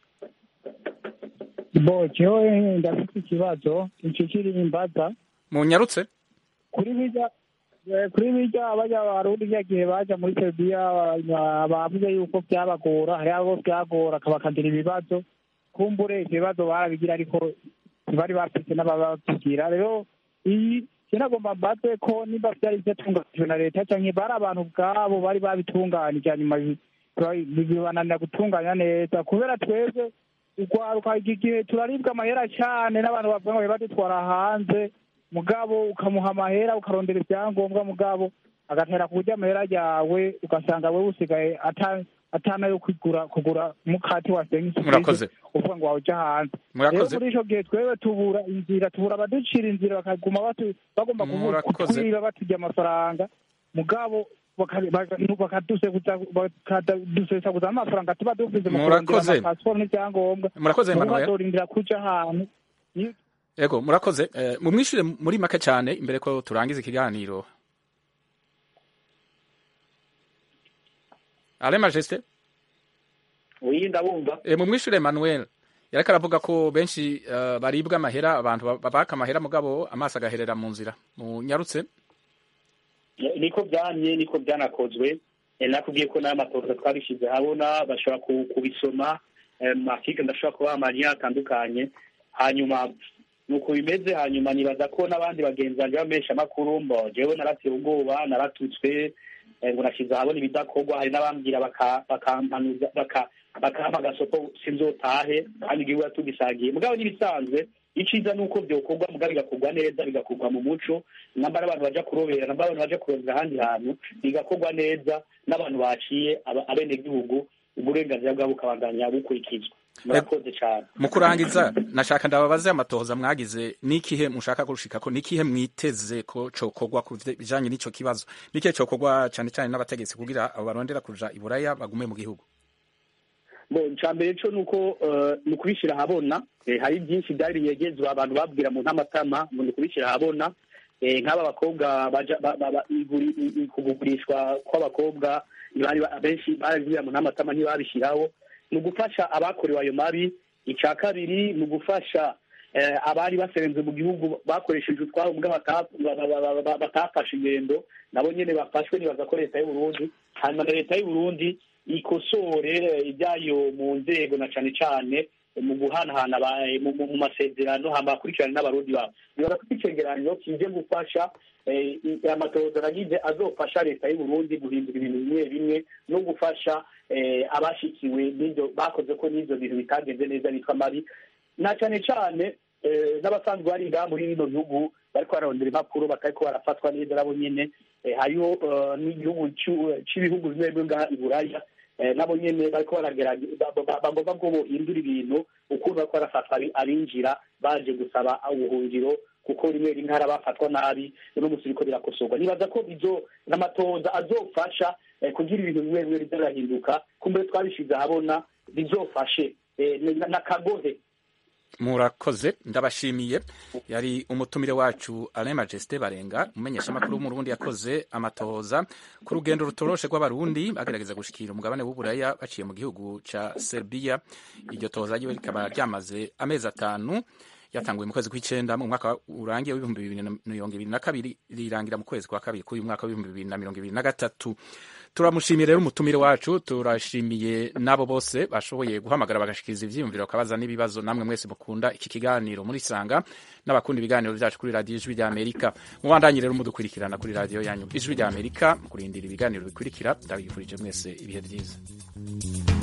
bo jewe ndafite ikibazo nshikiri imbaza munyarutse kuri bijya eh, kuri bijya bajya barundi rya gihe baja muri Serbia ba- bavuze yuko byabagora hari abo byagora bakagira ibibazo kumbure ivyo bibazo barabigira ariko ntibari bafise n'abababwira rero iyi sinagomba mbaze ko nimba vyari vyatunganijwe na leta canke bari abantu ubwabo bari babitunganije hanyuma bi- bi- bibananira gutunganya neza kubera twebwe urwaruka iki gihe turaribwa amahera cyane n'abantu bavuga ngo badutwara hanze mugabo ukamuha amahera ukarondera ibyangombwa mugabo agatera kurya amahera yawe ugasanga we usigaye ata- atana yo kugura kugura mukati wasenga Murakoze. uvuga ngo wawuja hanze Murakoze. rero muri ico gihe twewe tubura inzira tubura abaducira inzira bakaguma batu- bagomba kuvu- Murakoze. kutwiba baturya amafaranga mugabo baka- baka- bakadusekuza bakadusesaguza amafaranga tuba dufise mu kurondera Murakoze. amapasiporo n'ibyangombwa Murakoze, Mubo Emmanuel. bazorindira kuja ahantu Ni- Ego murakoze eh, mumwishure muri make cyane imbere ko turangiza ikiganiro Ale Majesté oui ndabumva e, mumwishure Emmanuel yariko aravuga ko benshi eh, baribwa amahera abantu ba- babaka amahera mugabo amaso agaherera mu nzira munyarutse niko byamye niko byanakozwe Eh, nakubwiye ko n'aya matoza twabishyize habona bashobora ku- kubisoma eh, mu mafike ndashobora kubaha amariya atandukanye hanyuma nuko bimeze hanyuma nibaza ko n'abandi bagenzi banjye bamenyesha amakuru mbo jewe narateye ubwoba naratutswe eh, ngo nashyize ahabona ibidakorwa hari n'abambwira baka- bakampanuza baka- bakampa agasopo sinzotahe kandi igihugu tugisangiye mugabo n'ibisanzwe iciza ni uko byokorwa mugabo bigakorwa neza bigakorwa mu muco nambara abantu baja kurobera nambara abantu baja kurondera ahandi hantu bigakorwa neza n'abantu baciye aba- abenegihugu uburenganzira bwabo bukabandanya bukurikizwa murakoze cyane mu kurangiza nashaka ndababaze amatohoza mwagize nikihe mushaka kurushika ko nikihe mwiteze ko cokorwa ku bijanye n'ico kibazo nikihe cokorwa cane cane n'abategetsi kugira abo barondera kuja iburaya bagume mu gihugu bo icambere co nuko eh, ni ukubishyira ahabona Eh, hari byinshi byari binyegezwa abantu babwira mu ntamatama ngo ni ukubishyira ahabona Eh, nk'aba bakobwa baja ba- ba- ba- iguri- i- i- kugurishwa kw'abakobwa ntibari ba- benshi barabibwira mu ntamatama ntibabishyiraho ni ugufasha abakorewe ayo mabi icya kabiri ni ugufasha eh, abari baserenze mu gihugu bakoresheje utwabo mbwa bata- ba- ba- ba- ba- batafashe ingendo nabo nyene bafashwe nibaza ko leta y'uburundi hanyuma na leta y'uburundi ikosore eh, ibyayo mu nzego na cane cane eh, mu guhanahana aba- eh, mu mu- mu masezerano hama bakurikirane n'abarundi babo nibaza ko icegeranyo kije gufasha eh, i- amatohoza nagize azofasha leta y'uburundi guhindura ibintu bimwe bimwe no gufasha eh, abashikiwe n'ivyo bakoze ko n'ivyo bintu bitagenze neza bitwa mabi na cane cane eh, n'abasanzwe bari ngaha muri bino bihugu bariko bararondera impapuro batariko barafatwa neza nabo nyene eh, hariho eh, n'igihugu c'u- c'ibihugu bimwe bimwe ngaha i buraya eh, nabo nyene bariko baragerageza ba- ba- bagomba ko bohindura ibintu ukuntu bariko barafatwa abi- abinjira baje gusaba ubuhungiro kuko rimwe rimwe hari abafatwa nabi uno musi biriko birakosorwa nibaza ko bizo n'amatoza azofasha eh, kugira ibintu bimwe bimwe bizarahinduka kumbe twabishize ahabona bizofashe eh, na- n'akagohe murakoze ndabashimiye yari umutumire wacu Alain Majesté Barenga umumenyesha makuru mu Burundi yakoze amatohoza ku rugendo rutoroshe rw'abarundi bagerageza gushikira umugabane w'uburaya baciye mu gihugu ca Serbia iryo tohoza ryiwe rikaba ryamaze amezi atanu yatanguye mu kwezi kw'icenda mu mwaka urangiye w'ibihumbi bibiri na mirongo ibiri na kabiri rirangira mu kwezi kwa kabiri k'uyu mwaka w'ibihumbi bibiri na mirongo ibiri na gatatu turamushimiye rero umutumire wacu turashimiye n'abo bose bashoboye guhamagara bagashikiriza ivyiyumviro bakabaza n'ibibazo namwe mwese mukunda iki kiganiro muri sanga n'abakunda ibiganiro vyacu kuri radiyo ijwi rya amerika mubandanye rero mudukurikirana kuri radiyo yanyu ijwi rya amerika mu kurindira ibiganiro bikurikira ndabifurije mwese ibihe vyiza